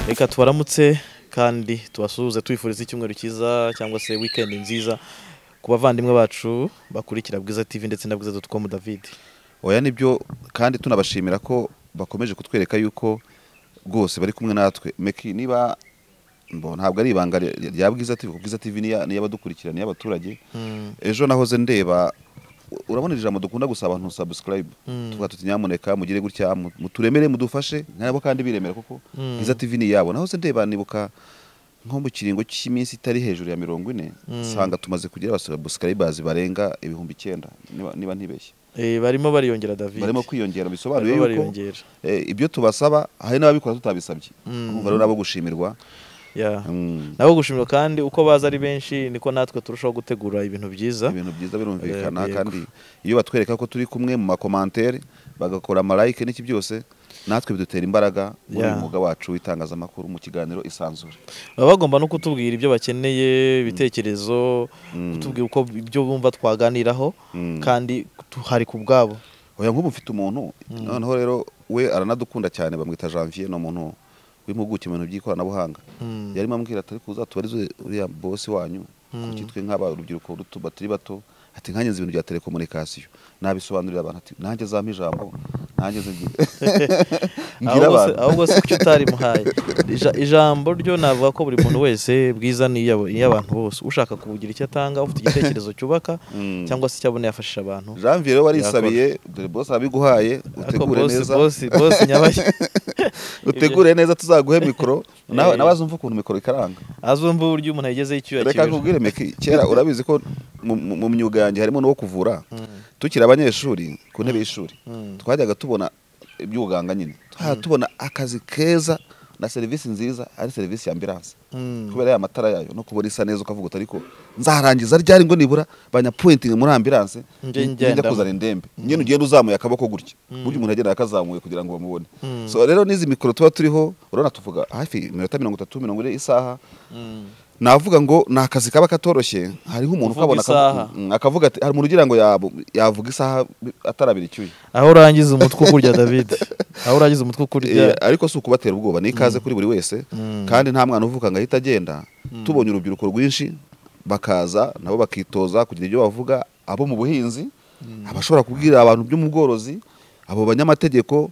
reka tubaramutse kandi tubasuhuze tubifuriza icyumweru cyiza cyangwa se wikendi nziza ku bavandimwe bacu bakurikira bwiza TV ndetse na bwiza dotukomu david oya nibyo kandi tunabashimira ko bakomeje kutwereka yuko rwose bari kumwe natwe meki niba mbo ntabwo ari ibanga rya bwiza TV kuko bwiza TV ni iy'abadukurikira ni iy'abaturage ejo nahoze ndeba urabona iri jambo dukunda gusaba abantu subscribe tuvuga tuti nyamuneka mugire gutya muturemere mudufashe nkabo kandi biremera kuko bwiza TV ni iyabo nahoze ndeba nibuka nko mu kiringo cy'iminsi itari hejuru ya mirongo ine usanga tumaze kugira abasubscribers barenga ibihumbi icyenda niba ntibeshye barimo bariyongera david barimo kwiyongera bisobanuye yuko ibyo tubasaba hari n'ababikora tutabisabye urumva rero nabo gushimirwa nabo gushimira kandi uko baza ari benshi niko natwe turushaho gutegura ibintu byiza ibintu byiza birumvikana kandi iyo batwereka ko turi kumwe mu makomantere bagakora amalayike n'iki byose natwe bidutera imbaraga muri uyu mwuga wacu w'itangazamakuru mu kiganiro isanzure baba bagomba no kutubwira ibyo bakeneye ibitekerezo kutubwira uko ibyo bumva twaganiraho kandi hari ku bwabo oya nk'ubu mfite umuntu noneho rero we aranadukunda cyane bamwita janvier ni umuntu w'impuguke mu bintu by'ikoranabuhanga yarimo ambwira atari kuza tubarize uriya bosi wanyu kuki twe nk'aba urubyiruko batari bato ati nkange nzi ibintu bya telekomunikasiyo nabisobanurira abantu ati nanjye zampa ijambo nanjye mbwira abantu ahubwo se kuki utarimuhaye ijambo ryo navuga ko buri muntu wese bwiza ni iy'abantu bose ushaka kugira icyo atanga ufite igitekerezo cyubaka cyangwa se icyabona yafashije abantu janvier rero wariyishabiye dore bose abiguhaye utegure neza bose nyabaye utegure neza tuzaguhe mikoro nawe azumva ukuntu mikoro ikaranga azumva uburyo umuntu yagezeho icyo yakijije reka nkubwire kera urabizi ko mu myuga yanjye harimo n'uwo kuvura tukiri abanyeshuri ku ntebe y'ishuri twajyaga tubona iby'ubuganga nyine twajyaga tubona akazi keza na serivisi nziza ari serivisi ya ambiranse kubera ya matara yayo no kubona isa neza ukavuga ariko nzarangiza ryari ngo nibura banyapuwentingi muri ambiranse njya kuzana indembe nyine ugenda uzamuye akaboko gutya burya umuntu agenda akazamuye kugira ngo bamubone so rero n'izi mikoro tuba turiho urabona tuvuga hafi iminota mirongo itatu mirongo ine isaha navuga ngo ni akazi kaba katoroshye hariho umuntu ukabona akavuga ati hari umuntu ugira ngo yavuga isaha atarabira icyuya aho urangiza umutwe ukurya david aho urangiza umutwe ukurya ariko si ukubatera ubwoba ni ikaze kuri buri wese kandi nta mwana uvuka ngo ahite agenda tubonye urubyiruko rwinshi bakaza nabo bakitoza kugira ibyo bavuga abo mu buhinzi abashobora kubwira abantu byo mu bworozi abo banyamategeko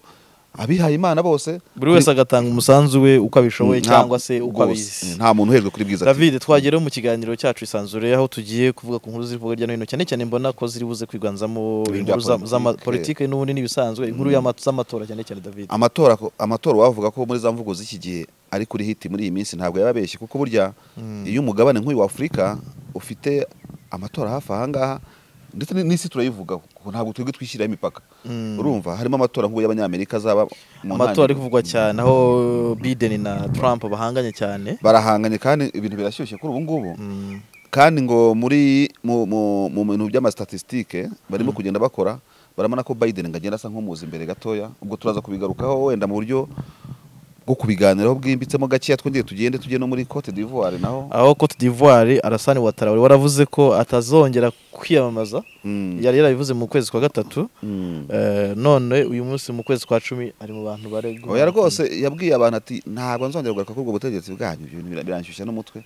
abihaye imana bose buri wese agatanga umusanzu we uko abishoboye cyangwa se uko abizi nta muntu uhejwe kuri bwiza David twagereho mu kiganiro cyacu isanzure aho tugiye kuvuga ku nkuru ziri kuvuga hirya no hino cyane cyane mbona ko ziri buze kwiganzamo inkuru z'amapolitike n'ubundi n'ibisanzwe inkuru z'amatora cyane cyane David amatora amatora wavuga ko muri za mvugo z'iki gihe ari kuri hiti muri iyi minsi ntabwo yababeshye kuko burya iyo umugabane nk'uyu wa Afurika ufite amatora hafi aha ngaha ndetse n'isi turayivugaho kuko ntabwo turi twishyiriraho imipaka urumva harimo amatora nk'ubu y'abanyamerika azaba amatora ari kuvugwa cyane aho Biden na Trump bahanganye cyane barahanganye kandi ibintu birashyushye kuri ubu ngubu kandi ngo muri mu bintu by'amasitatistike barimo kugenda bakora barabona ko Biden ngo agenda asa nk'umuzi imbere gatoya ubwo turaza kubigarukaho wenda mu buryo bwo kubiganiraho bwimbitsemo gakeya twongeye tugende tujye no muri Cote d'Ivoire naho aho Cote d'Ivoire Alassane Ouattara waravuze ko atazongera kwiyamamaza yari yarabivuze mu kwezi kwa gatatu none uyu munsi mu kwezi kwa cumi ari mu bantu baregwa oya rwose yabwiye abantu ati ntabwo nzongera kugaruka kuri ubwo butegetsi bwanyu ibintu biranshyushya n'umutwe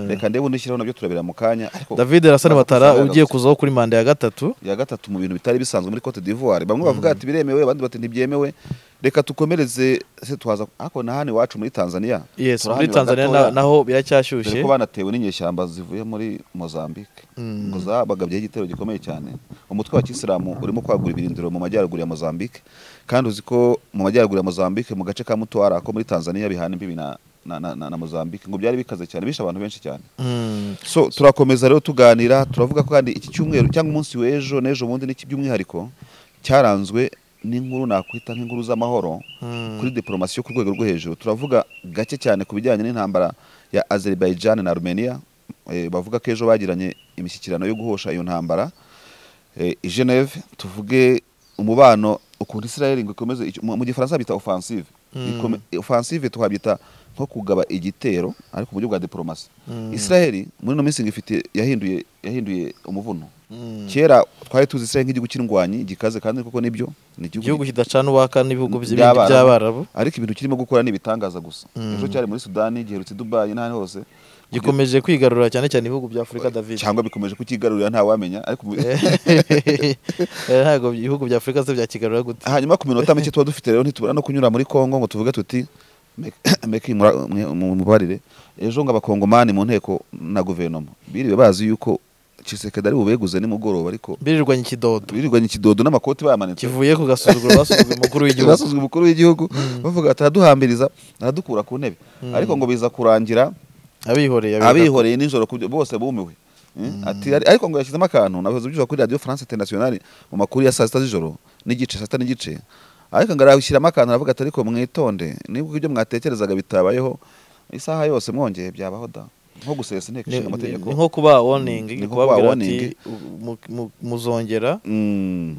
reka ndebe undi shyiraho nabyo turabira mu kanya David Alassane Ouattara ugiye kuzaho kuri manda ya gatatu ya gatatu mu bintu bitari bisanzwe muri Cote d'Ivoire bamwe bavuga ati biremewe abandi bati ntibyemewe reka tukomereze se twaza ariko na hano iwacu muri Tanzania yes muri Tanzania naho biracyashyushye ko banatewe n'inyeshyamba zivuye muri Mozambique ngo zabagabyeho igitero gikomeye cyane umutwe wa kisilamu urimo kwagura ibirindiro mu majyaruguru ya Mozambique kandi uzi ko mu majyaruguru ya Mozambique mu gace ka Mtwara ko muri Tanzania bihana imbibi na na, na, na, na Mozambique ngo byari bikaze cyane bishe abantu benshi cyane mm. so turakomeza rero tuganira turavuga ko kandi iki cyumweru cyangwa umunsi w'ejo n'ejo bundi n'iki by'umwihariko cyaranzwe n'inkuru nakwita nk'inkuru z'amahoro kuri diporomasi yo ku rwego rwo hejuru turavuga gake cyane ku bijyanye n'intambara ya Azerbaijan na Armenia bavuga ko ejo bagiranye imishyikirano yo guhosha iyo ntambara i Geneve tuvuge umubano ukuntu Israel ngo ikomeze mu gifaransa bita offensive offensive twabyita nko kugaba igitero ariko mu buryo bwa diporomasi israheli muri ino minsi ngo ifite yahinduye yahinduye umuvuno kera twari tuzi israheli nk'igihugu cy'indwanyi gikaze kandi koko nibyo ni igihugu kidacana uwaka n'ibihugu by'abarabu ariko ibintu kirimo gukora ni ibitangaza gusa ejo cyari muri sudani giherutse dubayi n'ahandi hose gikomeje kwigarurira cyane cyane ibihugu bya Afurika David cyangwa bikomeje kukigarurira nta wamenya ariko ntabwo ibihugu bya Afurika se byakigarura gute hanyuma ku minota mike tuba dufite rero ntitubura no kunyura muri Kongo ngo tuvuge tuti meki mubarire ejo ngo abakongomani mu nteko na guverinoma biriwe bazi yuko Chisekedi ari bubeguze nimugoroba ariko birirwanya ikidodo birirwanye ikidodo n'amakoti bamanitse kivuye ku gasuzuguro basuzugura umukuru w'igihugu basuzugura umukuru w'igihugu bavuga ati araduhambiriza aradukura ku ntebe ariko ngo biza kurangira abihoreye abihoreye nijoro bose bumiwe ariko ngo yashyizemo akantu nabihoze byuka kuri radiyo france internationale mu makuru ya saa sita z'ijoro n'igice saa sita n'igice ariko ngo arabishyiramo akantu aravuga ati ariko mwitonde nibwo ibyo mwatekerezaga bitabayeho isaha yose mwongeye byabaho da nko gusesa inteko ishinga amategeko nko kuba woningi kubabwira ati muzongera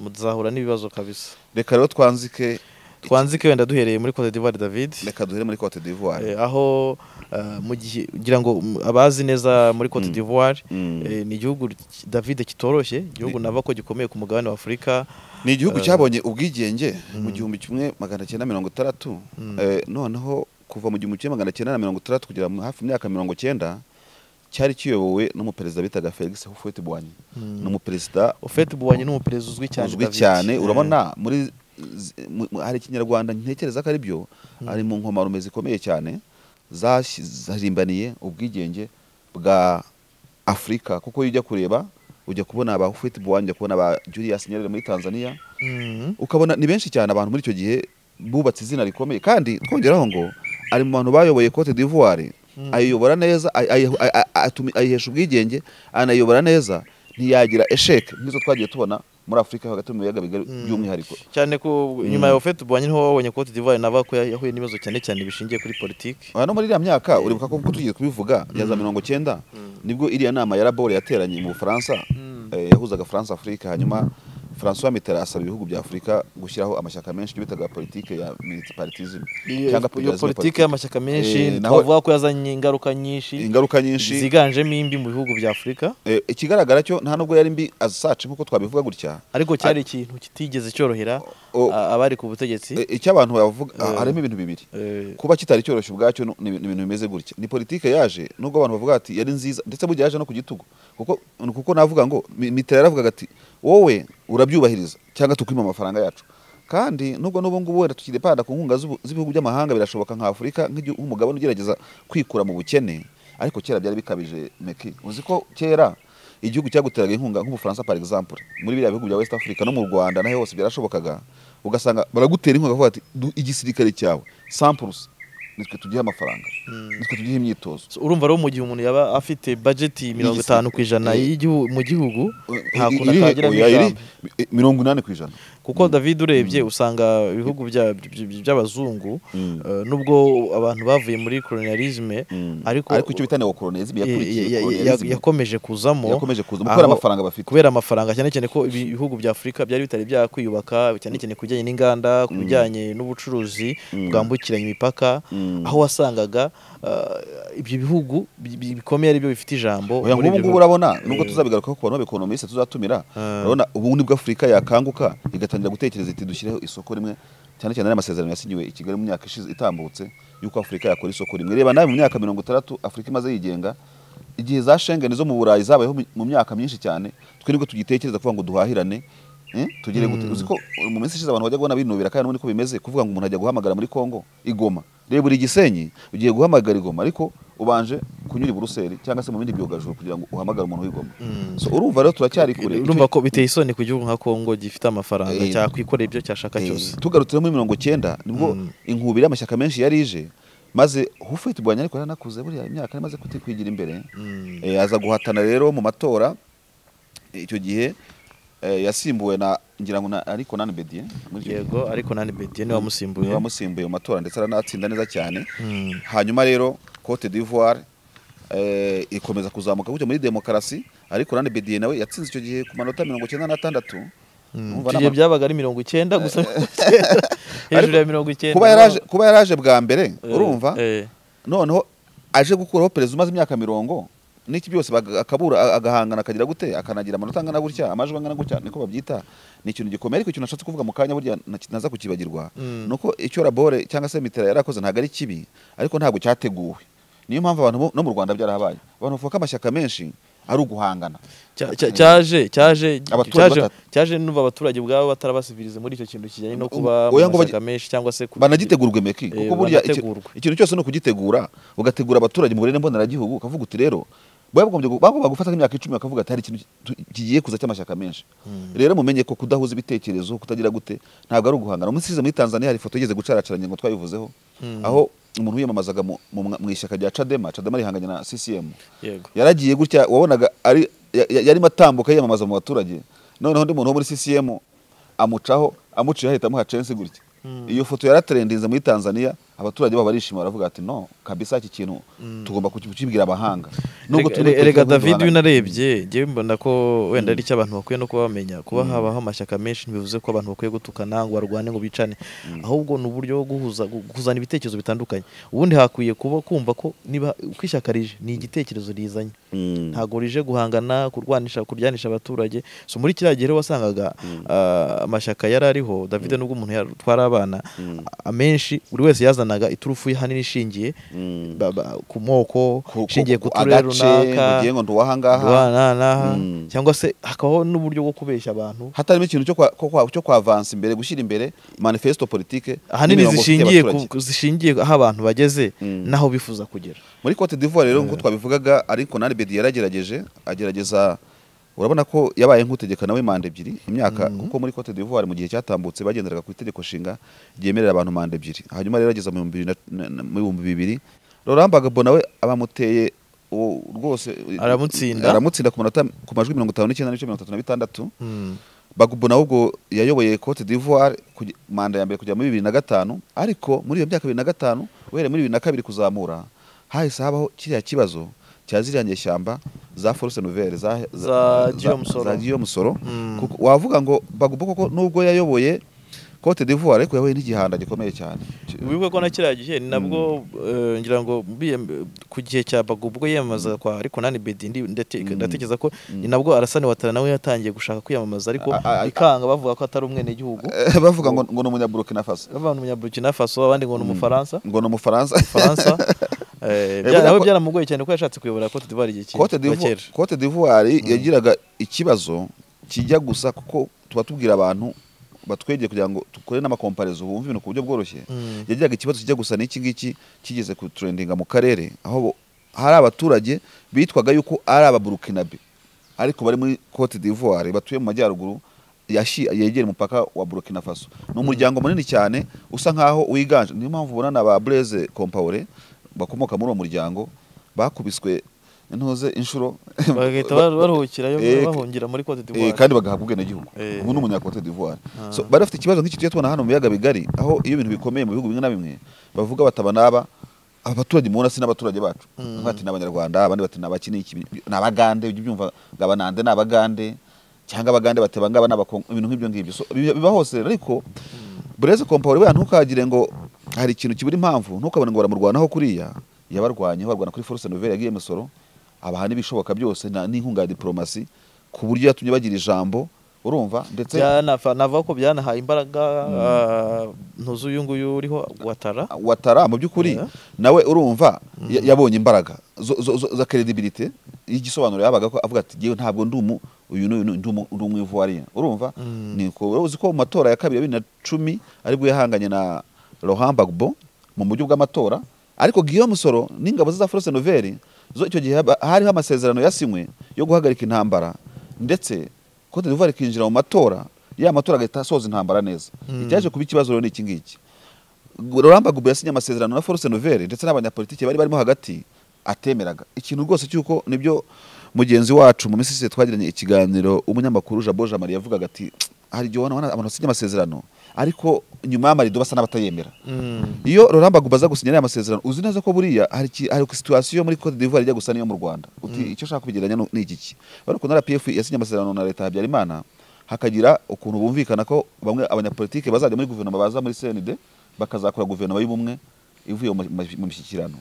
muzahura n'ibibazo kabisa reka rero twanzike twanzike wenda duhereye muri Cote d'Ivoire David reka duhere muri Cote d'Ivoire eh, aho uh, mu gihe ngira ngo abazi neza muri Cote d'Ivoire mm. mm. eh, ni igihugu David kitoroshye igihugu nava ko gikomeye ku mugabane wa Afurika ni igihugu uh, cyabonye ubwigenge mm. mu gihumbi kimwe magana cyenda mirongo itandatu eh, noneho kuva mu gihumbi kimwe magana cyenda na mirongo itandatu kugera hafi imyaka mirongo cyenda cyari kiyobowe n'umuperezida bitaga Felix Houphouët Boigny n'umuperezida Houphouët Boigny n'umuperezida uzwi cyane uzwi cyane urabona muri hari ikinyarwanda ntekereza ko ari byo ari mu nkomarume zikomeye cyane zarimbaniye ubwigenge bwa afurika kuko iyo ujya kureba ujya kubona ba Houphouët-Boigny ujya kubona ba Julius Nyerere muri Tanzania ukabona ni benshi cyane abantu muri icyo gihe bubatse izina rikomeye kandi twongeraho ngo ari mu bantu bayoboye Cote d'Ivoire ayiyobora neza ayihesha ubwigenge anayobora neza ntiyagira esheke nk'izo twagiye tubona muri Afurika hagati mu biyaga bigari by'umwihariko cyane ko nyuma ya Ofet Bwanyi niho wabonye Cote d'Ivoire nava ko yahuye n'ibibazo cyane cyane bishingiye kuri politiki hano muri iriya myaka uribuka ko tugiye kubivuga ya za mirongo cyenda nibwo iriya nama ya Rabor yateranye mu Bufaransa yahuzaga France Africa hanyuma François Mitterrand asaba ibihugu bya Afurika gushyiraho amashyaka menshi bitaga politike ya multipartism cyangwa politike y'amashyaka menshi twavuga ko yazanye ingaruka nyinshi ingaruka nyinshi ziganjemo imbi mu bihugu bya Afurika ikigaragara cyo nta nubwo yari mbi azasace nkuko twabivuga gutya ariko cyari ikintu kitigeze cyorohera abari ku butegetsi icyo abantu bavuga harimo ibintu bibiri kuba kitari cyoroshye ubwacyo ni ibintu bimeze gutya ni politike yaje nubwo abantu bavuga ati yari nziza ndetse burya yaje no ku gitugu kuko kuko navuga ngo Mitterrand yaravugaga ati wowe urabyubahiriza cyangwa tukwima amafaranga yacu kandi nubwo n'ubu ngubu wenda tukidepanda ku nkunga z'ibihugu by'amahanga birashoboka nka Afurika nk'umugabane ugerageza kwikura mu bukene ariko kera byari bikabije meki uzi ko kera igihugu cyaguteraga inkunga nk'ubufaransa par exemple muri biriya bihugu bya west africa no mu rwanda naho hose byarashobokaga ugasanga baragutera inkunga bavuga ati igisirikare cyawe samples nitwe tugihe amafaranga nitwe tugihe imyitozo urumva rero mu gihe umuntu yaba afite budget mirongo itanu ku ijana mu gihugu nta kuntu atagiramo ijambo mirongo inani ku ijana kuko david urebye usanga ibihugu by'abazungu nubwo abantu bavuye muri kolonialisme ariko icyo bita neokolonialisme yakomeje kuzamo yakomeje kuzamo kubera amafaranga bafite kubera amafaranga cyane cyane ko ibihugu bya afurika byari bitari byakwiyubaka cyane cyane ku bijyanye n'inganda ku bijyanye n'ubucuruzi bwambukiranya imipaka aho wasangaga ibyo bihugu bikomeye ari byo bifite ijambo ubu ngubu urabona nubwo tuzabigarukaho ku bantu b'abekonomisite tuzatumira urabona ubu nibwo afurika yakanguka igatangira gutekereza iti dushyireho isoko rimwe cyane cyane n'amasezerano yasinywe i kigali mu myaka ishize itambutse y'uko afurika yakora isoko rimwe reba nawe mu myaka mirongo itandatu afurika imaze yigenga igihe za shengeni zo mu burayi zabayeho mu myaka myinshi cyane twe nibwo tugitekereza kuvuga ngo duhahirane tugire gute uzi ko mu minsi ishize abantu bajya kubona binubira kandi n'ubundi ko bimeze kuvuga ngo umuntu ajya guhamagara muri kongo igoma reba buri gisenyi ugiye guhamagara igoma ariko ubanje kunyura i buruseli cyangwa se mu bindi byogajuru kugira ngo uhamagare umuntu w'igoma so urumva rero turacyari kure urumva ko biteye isoni ku gihugu nka kongo gifite amafaranga cyakwikorera ibyo cyashaka cyose tugarutse muri mirongo cyenda nibwo inkubiri y'amashyaka menshi yari ije maze hufite bwanya ariko yaranakuze buriya imyaka maze kutikwigira imbere aza guhatana rero mu matora icyo gihe yasimbuwe na ngira ngo ariko nani bediye yego ariko nani bediye niwe wamusimbuye wamusimbuye mu matora ndetse aranatsinda neza cyane hanyuma rero Cote d'Ivoire ikomeza kuzamuka gutya muri demokarasi ariko nani bediye nawe yatsinze icyo gihe ku manota mirongo icyenda n'atandatu igihe byabaga ari mirongo icyenda gusa hejuru ya mirongo icyenda kuba yaraje bwa mbere urumva noneho aje gukuraho perezida umaze imyaka mirongo n'iki byose akabura agahangana akagira gute akanagira amanota angana gutya amajwi angana gutya niko babyita ni ikintu gikomeye ariko ikintu nashatse kuvuga mu kanya burya naza kukibagirwa ni uko icyo rabore cyangwa se mitera yarakoze ntabwo ari kibi ariko ntabwo cyateguwe niyo mpamvu abantu no mu rwanda byarahabaye abantu bavuga ko amashyaka menshi ari uguhangana cyaje cyaje cyaje n'uva abaturage ubwabo batarabasivirize muri icyo kintu kijyanye no kuba amashyaka menshi cyangwa se banagitegurwe meki kuko burya ikintu cyose ni ukugitegura ugategura abaturage mu burere mboneragihugu ukavuga uti rero bagomba gufata nk'imyaka icumi bakavuga ati hari ikintu kigiye kuza cy'amashyaka menshi rero mumenye ko kudahuza ibitekerezo kutagira gute ntabwo ari uguhangana umunsi ushize muri tanzania hari ifoto igeze gucaracaranye ngo twabivuzeho aho umuntu wiyamamazaga mu ishyaka rya cadema cadema rihanganye na ccm yaragiye gutya wabonaga yarimo atambuka yiyamamaza mu baturage noneho undi muntu wo muri ccm amucaho amuciye ahita amuha censi gutya iyo foto yaraterendinze muri tanzania abaturage babo barishima baravuga ati no kabisa iki kintu tugomba kukibwira abahanga rega david unarebye ngewe mbona ko wenda ari abantu bakwiye no kuba bamenya kuba habaho amashyaka menshi ntibivuze ko abantu bakwiye gutukana ngo barwane ngo bicane ahubwo ni uburyo bwo kuzana ibitekerezo bitandukanye ubundi hakwiye kuba kumva ko niba uko ishyaka rije ni igitekerezo rizanye ntabwo rije guhangana kurwanisha kuryanisha abaturage so muri kiriya gihe wasangaga amashyaka yari ariho david nubwo umuntu yatwara abana amenshi buri wese yazana bazanaga iturufu y'ahanini ishingiye ku moko ishingiye ku turere runaka n'aha cyangwa se hakabaho n'uburyo bwo kubeshya abantu hatarimo ikintu cyo kwavansa imbere gushyira imbere manifesto politike ahanini zishingiye zishingiye aho abantu bageze n'aho bifuza kugera muri cote d'ivoire rero nk'uko twabivugaga ariko na bedi yaragerageje agerageza urabona ko yabaye nk'utegeka nawe manda ebyiri imyaka kuko muri cote d'ivoire mu gihe cyatambutse bagenderaga ku itegeko nshinga ryemerera abantu manda ebyiri hanyuma rero ageza mu bihumbi bibiri Laurent Gbagbo nawe abamuteye rwose aramutsinda aramutsinda ku majwi mirongo itanu n'icyenda n'ibice mirongo itatu na bitandatu Gbagbo nawe ubwo yayoboye cote d'ivoire manda ya mbere kujya muri bibiri na gatanu ariko muri iyo myaka bibiri na gatanu uhereye muri bibiri na kabiri kuzamura hahise habaho kiriya kibazo cya ziriya nyeshyamba za force nouvelle za giyo musoro wavuga ngo bagomba koko nubwo yayoboye cote d'ivoire ariko yahuye n'igihanda gikomeye cyane wibuke ko na kiriya gihe ni nabwo ngira ngo ku gihe cya bagubwo yiyamamaza kwa ariko nani bedi ndatekereza ko ni nabwo arasani watara nawe yatangiye gushaka kwiyamamaza ariko ikanga bavuga ko atari umwene gihugu bavuga ngo ngo ni umunyaburukina faso bavuga umunyaburukina faso abandi ngo ni umufaransa ngo ni umufaransa nawe byaramugoye cyane ko yashatse kuyobora cote d'ivoire igihe cyera cote d'ivoire yagiraga ikibazo kijya gusa kuko tuba tubwira abantu batwegeye kugira ngo dukore n'amakomparezo bumve ibintu ku buryo bworoshye yagiraga ikibazo kijya gusa n'iki ngiki kigeze ku turendinga mu karere aho hari abaturage bitwaga yuko ari ababurukinabe ariko bari muri cote d'ivoire batuye mu majyaruguru yegera umupaka wa burukina faso ni umuryango munini cyane usa nkaho wiganje niyo mpamvu ubona na ba bureze kompawure bakomoka muri uwo muryango bakubiswe intuze inshuro bagahita baruhukirayo bahungira muri Cote d'Ivoire kandi bagahabwa ubwenegihugu ubu ni umunya Cote d'Ivoire so bari bafite ikibazo nk'iki tujya tubona hano mu biyaga bigari aho iyo ibintu bikomeye mu bihugu bimwe na bimwe bavuga bataba n'aba abaturage mubona si n'abaturage bacu bati ni abanyarwanda abandi bati ni abaki ni abagande ujya ubyumva ngo abanande ni abagande cyangwa abagande bateba ngaba ni abakongo ibintu nk'ibyo ngibyo so biba hose ariko bureze kompawuri wenda ntukagire ngo hari ikintu kibura impamvu ntukabone ngo baramurwanaho kuriya yabarwanyeho barwana kuri force nouvelle yagiye musoro abahana ibishoboka byose n'inkunga ya diporomasi ku buryo yatumye bagira ijambo urumva ndetse navuga ko byanahaye imbaraga ntuzi uyu nguyu uriho watara watara mu by'ukuri nawe urumva yabonye imbaraga za credibility y'igisobanuro yabaga ko avuga ati yewe ntabwo ndi umu uyu ni umwivuwariya urumva ni uzi ko mu matora ya kabiri ya bibiri na cumi aribwo yahanganye na Laurent Gbagbo mu buryo bw'amatora ariko Guillaume Soro n'ingabo za Force Nouvelle zo icyo gihe hariho amasezerano yasinywe yo guhagarika intambara ndetse Cote d'Ivoire ikinjira mu matora ya matora agahita asoza intambara neza icyaje kuba ikibazo rero ni iki ngiki Laurent Gbagbo yasinye amasezerano na Force Nouvelle ndetse n'abanyapolitiki bari barimo hagati atemeraga ikintu rwose cy'uko nibyo mugenzi wacu mu minsi twagiranye ikiganiro umunyamakuru Jabo Jamari yavugaga ati hari igihe ubona abantu basinye amasezerano ariko nyuma y'amarido basa n'abatayemera iyo Laurent Gbagbo aza gusinyira aya masezerano uzi neza ko buriya hari situation muri Cote d'Ivoire ijya gusa n'iyo mu Rwanda uti icyo ushaka kubigeranya ni iki ariko na RPF yasinye amasezerano na leta Habyarimana hakagira ukuntu bumvikana ko bamwe abanyapolitike bazajya muri guverinoma baza muri CND bakazakora guverinoma y'ubumwe ivuye mu ma- mu mishyikirano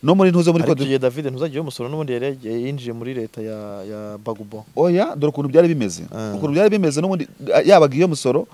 no muri ntuze muri ariko Cote igihe david ntuzajya umusoro n'ubundi yari yagiye- yinjiye muri leta ya ya bagubo oya dore ukuntu byari bimeze Ah. ukuntu byari bimeze n'ubundi yaba iyo musoro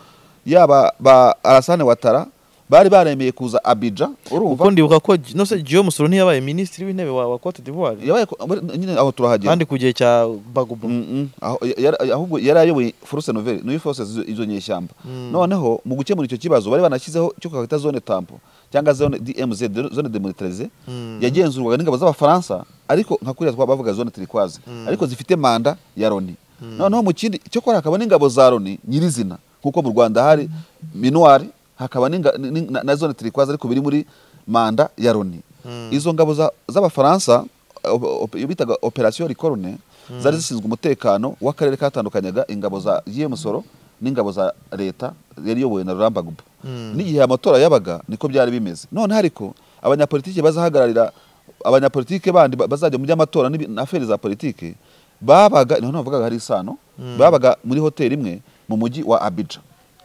yaba ba arasane watara bari baremeye kuza abija urumva kuko ndibuka ko nose giyo musoro ntiyabaye minisitiri w'intebe wa wa cote d'ivoire yabaye ko- muri- nyine aho turahagera kandi ku gihe cya bagubo Mm, mm. Aho- yara- ahubwo yari ayoboye force nouvelle niyo force z'izo- izo nyeshyamba Mm. noneho mu gukemura icyo kibazo bari banashyizeho cyo kwita zone tampo cyangwa zone DMZ zone demilitarisée Mm. yagenzurwaga n'ingabo z'abafaransa ariko nka kuriya twa bavuga zone turquoise Mm. ariko zifite manda ya Loni noneho mu kindi cyo kora hakaba n'ingabo za Loni nyirizina kuko mu Rwanda hari minuar hakaba n'inga- ni- na, na zone turquoise ariko biri muri manda ya Loni Mm. izo ngabo za- z'abafaransa o- o- iyo bitaga operation ricorne zari zishinzwe umutekano w'akarere katandukanyaga ingabo za Musoro n'ingabo za leta yari iyobowe na Laurent Gbagbo Mm. n'igihe amatora yabaga niko byari bimeze noneho ariko abanyapolitike bazahagararira abanyapolitike bandi ba- bazajya mu by'amatora n'ibi- na aferi za politike babaga noneho navugaga hari isano babaga muri hoteli imwe mu mujyi wa Abidjan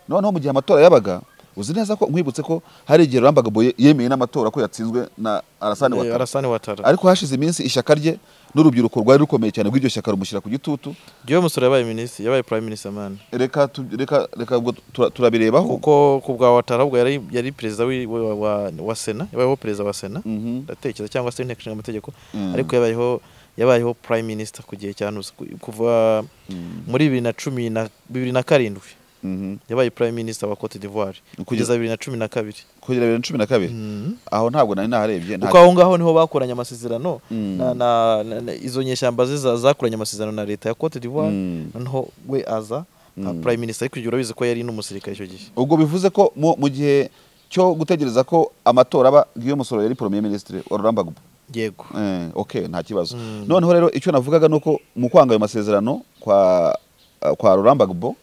noneho mu gihe amatora yabaga uzi neza ko nkwibutse ko hari igihe Laurent Gbagbo ye- yemeye n'amatora ko yatsinzwe na Alassane Eh, Ouattara arasani watara ariko hashize iminsi ishyaka rye n'urubyiruko rwari rukomeye cyane rw'iryo shyaka rumushyira ku gitutu giyo musoro yabaye minisitiri yabaye prime minister man reka tu- reka reka ubwo tura- turabirebaho kuko ku bwa watara ahubwo yari yari perezida w'i- wa, wa, wa sena yabayeho perezida wa sena Mhm. ndatekereza cyangwa se inteko ishinga amategeko Mm. ariko yabayeho yabayeho prime minister ku gihe cya Nus- ku- kuva muri bibiri na cumi na bibiri na karindwi Mhm. yabaye prime minister wa Cote d'Ivoire kugeza bibiri na cumi na kabiri kugera bibiri na cumi na kabiri aho ntabwo nari naharebye nta- kuko aho ngaho niho bakoranye amasezerano Mm. na, na, na, na izo nyeshyamba ze za- zakoranye amasezerano na leta ya Cote d'Ivoire Mm. noneho we aza nka Mm. prime minister ariko igihe urabizi ko yari n'umusirikare icyo gihe ubwo bivuze ko mu mu gihe cyo gutegereza ko amatora aba Guillaume Soro yari premier ministre wa Laurent Gbagbo yego Eh, okay nta kibazo Mm. noneho rero icyo navugaga nuko mu kwanga ayo masezerano kwa kwa Laurent Gbagbo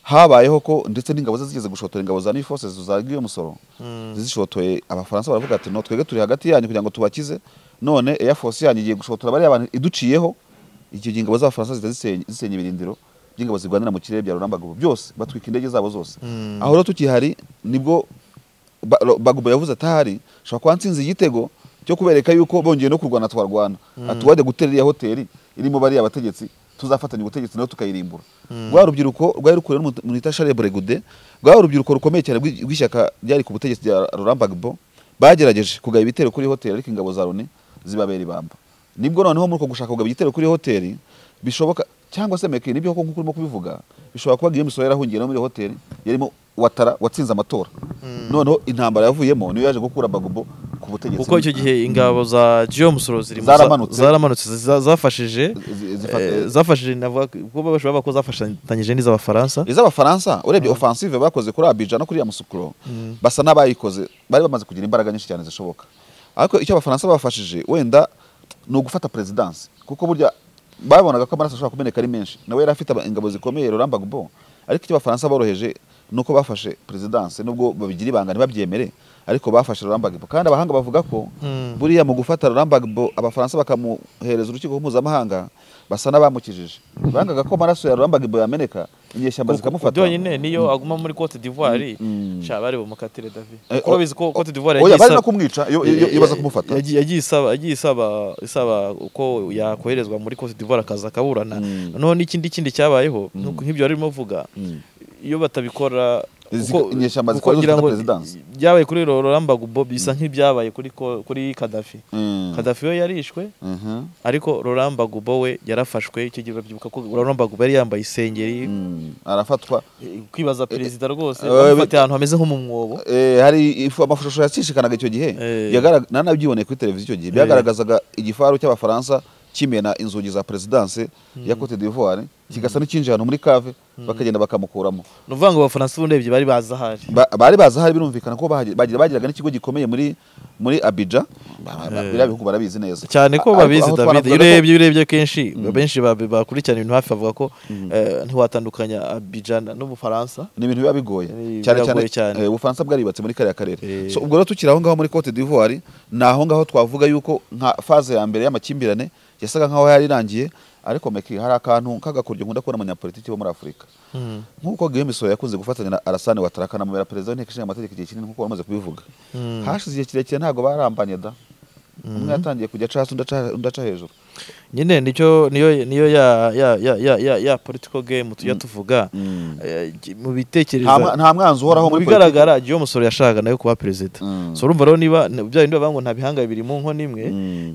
habayeho ko ndetse n'ingabo ze zigeze gushotora ingabo za New Forces za Guillaume Soro Mm. zishotoye abafaransa baravuga ati no twebwe turi hagati yanyu kugira ngo tubakize none Air Force yanyu igiye gushotora bariya bantu iduciyeho icyo gihe ingabo z'abafaransa zihita zisenya zisenya ibirindiro by'ingabo zirwanira mu kirere bya Laurent Gbagbo byose batwika indege zabo zose Mm. aho rero tukihari nibwo Ba- Ro- Gbagbo yavuze atahari ashobora kuba ntsinze igitego cyo kubereka yuko bongeye no kurwana twarwana ati wajya gutera iriya hoteli irimo bariya bategetsi tuzafatanya ubutegetsi nayo tukayirimbura rwa rubyiruko rwari rukuriwe n'umuntu wita Charles Bregude rwa urubyiruko rukomeye cyane rw'i- rw'ishyaka ryari ku butegetsi rya Laurent Gbagbo bagerageje kugaba ibitero kuri hoteli ariko ingabo za Loni zibabera ibamba nibwo noneho muri uko gushaka kugaba igitero kuri hoteli bishoboka cyangwa se meke nibyo koko nkuko urimo kubivuga bishobora kuba Guillaume Soro yarahungiye no muri iyo hoteli yarimo watara watsinze amatora noneho intambara yavuyemo niyo yaje gukura Bagbo ku butegetsi kuko icyo gihe ingabo za Guillaume Musoro ziri mu- Zaramanutse. zaramanutse za- zafashije zi- zifata- eh, zafashije navuga kuko bashobora ko zafashanyije n'iz'abafaransa iz'abafaransa urebye offensive bakoze kuri Abidjan no kuri ya Musukuro basa n'abayikoze bari bamaze kugira imbaraga nyinshi cyane zishoboka ariko icyo abafaransa bafashije wenda ni ugufata presidansi kuko burya babonaga ko amaraso ashobora kumeneka ari menshi nawe yari afite aba- ingabo zikomeye Laurent Gbagbo ariko icyo abafaransa boroheje ni uko bafashe presidansi nubwo babigira ibanga ntibabyemere ariko bafashe Laurent Gbagbo kandi abahanga bavuga ko Mm. buriya mu gufata Laurent Gbagbo abafaransa bakamuhereza urukiko mpuzamahanga basa n'abamukijije bangaga ko amaraso ya Laurent Gbagbo yameneka inyeshyamba zikamufata byonyine niyo aguma muri Cote d'Ivoire Mm. sha bari bumukatire David Eh, kuko bizi ko Cote d'Ivoire oya yagiye bari no isaba- kumwica iyo iyo- iyo baza kumufata yagiye yagiye isaba yagiye isaba isaba uko yakoherezwa muri Cote d'Ivoire akaza akaburana Mm. noneho n'ikindi kindi cyabayeho nuko nk'ibyo barimo vuga Mm. iyo batabikora Izi- kuko- inyeshyamba kuko zikora ngira zifata ngo perezidansi. byabaye kuri Laurent Gbagbo bisa nk'ibyabaye kuri ko- kuri Kadhafi Mm. Kadhafi we yarishwe Mhm. ariko Laurent Gbagbo we yarafashwe icyo gihe urabyibuka ko Laurent Gbagbo yari yambaye isengeri Mm. arafatwa kwibaza perezida rwose eh, bamufatiye ahantu hameze nko mu mwobo Eh, hari ifu- amashusho yacishikanaga icyo gihe Eh. Yagarag- nanabyiboneye kuri televiziyo icyo gihe byagaragazaga igifaru cy'abafaransa kimena inzugi za perezidansi ya Cote d'Ivoire kigasa n'ikinjiye ahantu muri cave bakagenda bakamukuramo ni ukuvuga ngo abafaransa ubundi ebyiri bari bazi ahari Ba- bari bazi ahari birumvikana ko bahagi- bagira- bagiraga n'ikigo gikomeye muri muri Abidjan Ba- ba- biriya bihugu barabizi neza cyane ko Ariko babizi aho David iyo twanavugaga ko- urebye iyo urebye kenshi benshi ba- bakurikirana ibintu hafi bavuga ko eh, ntiwatandukanya Abidjan n'Ubufaransa ni ibintu biba bigoye Eh, cyane cyane biragoye cyane. eh, ubufaransa bwaribatse muri kariya karere Eh. so ubwo rero tukiri aho ngaho muri cote d'ivoire ni aho ngaho twavuga yuko nka faze ya mbere y'amakimbirane yasaga nkaho yarirangiye ariko meki hari akantu k'agakoryo nkunda kubona abanyapolitiki bo muri afurika nk'uko Guillaume Soro yakunze gufatanya na Alassane Ouattara akanamubera perezida w'inteko ishinga amategeko igihe kinini nk'uko bamaze kubivuga hashize igihe kirekire ntabwo barambanye da umwe yatangiye kujya aca hasi undi aca hejuru nyine nicyo niyo niyo ya ya ya ya ya ya political game tujya tuvuga mu bitekerezo nta mwanzi uhoraho mu muri bigaragara iyo umusoro yashakaga nayo kuba perezida so urumva rero niba bya bindi bavuga ngo nta bihanga bibiri mu nkono imwe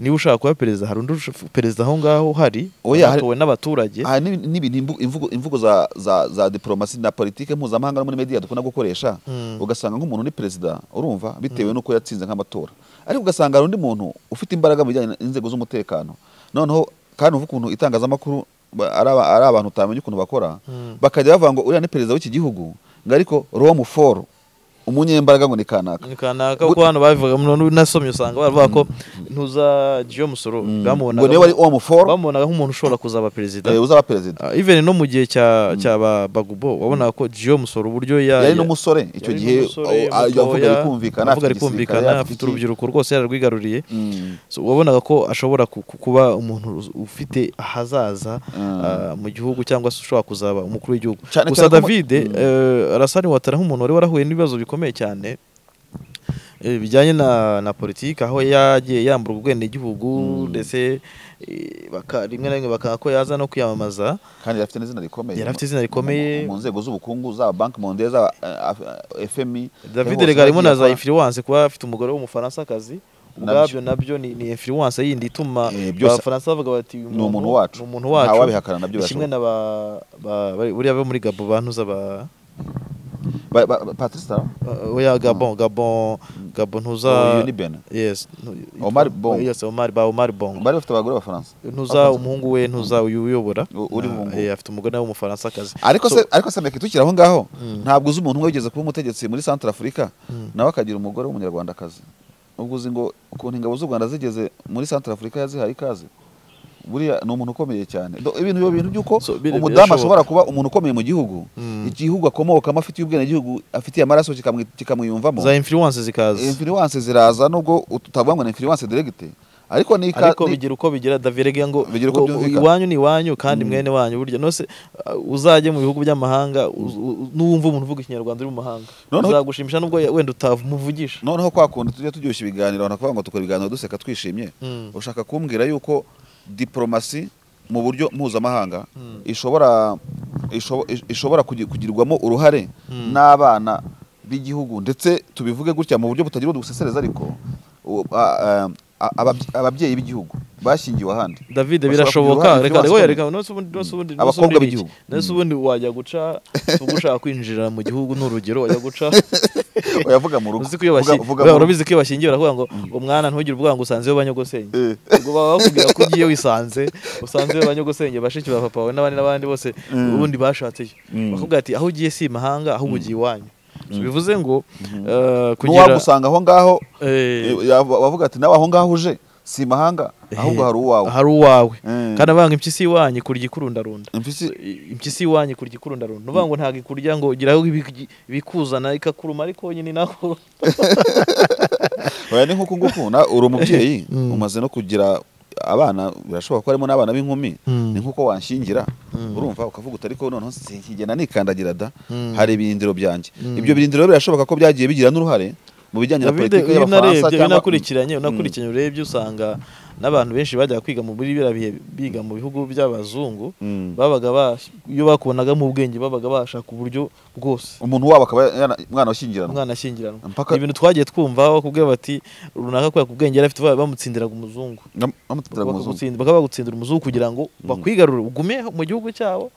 niba ushaka kuba perezida hari undi perezida aho ngaho uhari watowe n'abaturage aha n'ibintu imvugo imvugo za za za diplomasi na politike mpuzamahanga no muri media dukunda gukoresha ugasanga nk'umuntu ni perezida urumva bitewe n'uko yatsinze nk'amatora ariko ugasanga hari undi muntu ufite imbaraga mu bijyanye n'inzego z'umutekano noneho kandi uvuga ukuntu itangazamakuru ari abantu utamenya ukuntu bakora bakajya bavuga ngo uriya ni perezida w'iki gihugu ngo ariko romu foru umunyembaraga ngo ni kanaka ni kanaka kuko hano babivuga nasomye usanga baravuga ko ntuza giyo musoro bamubonaga nk'umuntu ushobora kuzaba perezida uzaba perezida even no mu gihe cya ba bagubo wabonaga ko giyo musoro uburyo yari n'umusore icyo gihe yavuga rikumvikana avuga rikumvikana afite urubyiruko rwose yararwigaruriye wabonaga ko ashobora kuba umuntu ufite ahazaza mu gihugu cyangwa se ushobora kuzaba umukuru w'igihugu gusa david arasani watara nk'umuntu wari warahuye n'ibibazo bikomeye bikomeye cyane bijyanye na na politiki aho yagiye yambura ubwenegihugu ndetse rimwe na rimwe bakanga ko yaza no kwiyamamaza kandi yari afite n'izina rikomeye yari afite izina rikomeye mu nzego z'ubukungu za banki monde za fmi david rega harimo na za influence kuba afite umugore w'umufaransakazi ubwabyo nabyo ni ni influence yindi ituma abafaransa bavuga bati ni umuntu wacu ni umuntu wacu ntawabihakana nabyo kimwe na ba buriya bo muri gabo bantuza ba patrice taro oya gabon gabon gabon ntuza benin yes omar bon yes omar ba omar bon bari bafite abagore b'abafaransa ntuza umuhungu we ntuza uyu uyobora uri umuhungu afite umugore w'umufaransa akazi ariko se ariko se meke tukiri aho ngaho ntabwo uzi umuntu umwe wigeze kuba umutegetsi muri centre africa nawe akagira umugore w'umunyarwandakazi ubwo uzi ngo ukuntu ingabo z'u rwanda zigeze muri centre africa yazihaye ikaze buriya ni umuntu ukomeye cyane ibintu ibyo bintu by'uko umudamu ashobora kuba umuntu ukomeye mu gihugu igihugu akomokamo afitiye ubwenegihugu afitiye amaraso kikamwiyumvamo za influence zikaza influence ziraza nubwo utavuga ngo ni influence directe ariko ni ariko bigira uko bigira davirega ngo iwanyu ni iwanyu kandi mwene wanyu burya nose uzajye mu bihugu by'amahanga n'uwumva umuntu uvuga ikinyarwanda uri mu mahanga uzagushimisha nubwo wenda utamuvugisha noneho kwa kundi tujya turyoshya ibiganiro abantu bakavuga ngo dukora ibiganiro duseka twishimye ushaka kumbwira yuko diporomasi mu buryo mpuzamahanga ishobora ishobora kugirwamo uruhare n'abana b'igihugu ndetse tubivuge gutya mu buryo butagira udusesereza ariko ababyeyi b'igihugu bashyingiwe ahandi david birashoboka reka reka reka abakobwa b'igihugu nese ubundi wajya guca ushaka kwinjira mu gihugu ni urugero wajya guca uyavuga mu rugo urabizi ko iyo bashyingiwe baravuga ngo umwana ntugire ubwoba ngo usanze banyogosenge ubwo baba bakubwira ko ugiye wisanze usanze banyogosenge bashiki ba papa we n'abandi n'abandi bose ubundi bashatse bakubwira ati aho ugiye si imahanga ahubwo ugiye iwanyu bivuze ngo kugira wagusanga aho ngaho bavuga ati nawe aho ngaho uje si imahanga ahubwo hari uwawe hari uwawe kandi abanga impyisi iwanyu ikurya ikurundarunda impyisi iwanyu ikurya ikurundarunda uvuga ngo ntabwo ikurya ngo ugira aho bikuzana ikakuruma ariko nyine nako oya ni nk'uku nguku uri umubyeyi umaze no kugira abana birashoboka ko harimo n'abana b'inkumi ni nk'uko wanshingira urumva ukavuga uti ariko noneho sinjyana nikandagira da hari ibirindiro byanjye ibyo birindiro birashoboka ko byagiye bigira n'uruhare mu bijyanye na politiki y'abafaransa cyangwa unakurikiranye unakurikiranye urebye usanga n'abantu benshi bajya kwiga mu muri bihe biga mu bihugu by'abazungu babaga iyo bakubonaga mu bwenge babaga bashaka uburyo bwose umuntu wabo akaba umwana washyingiranwa umwana ashyingiranwa ibintu twagiye twumva bakubwira bati runaka kubera ku bwenge yari afite bamutsindiraga umuzungu bakaba bagutsindira umuzungu kugira ngo bakwigarure ugume mu gihugu cyabo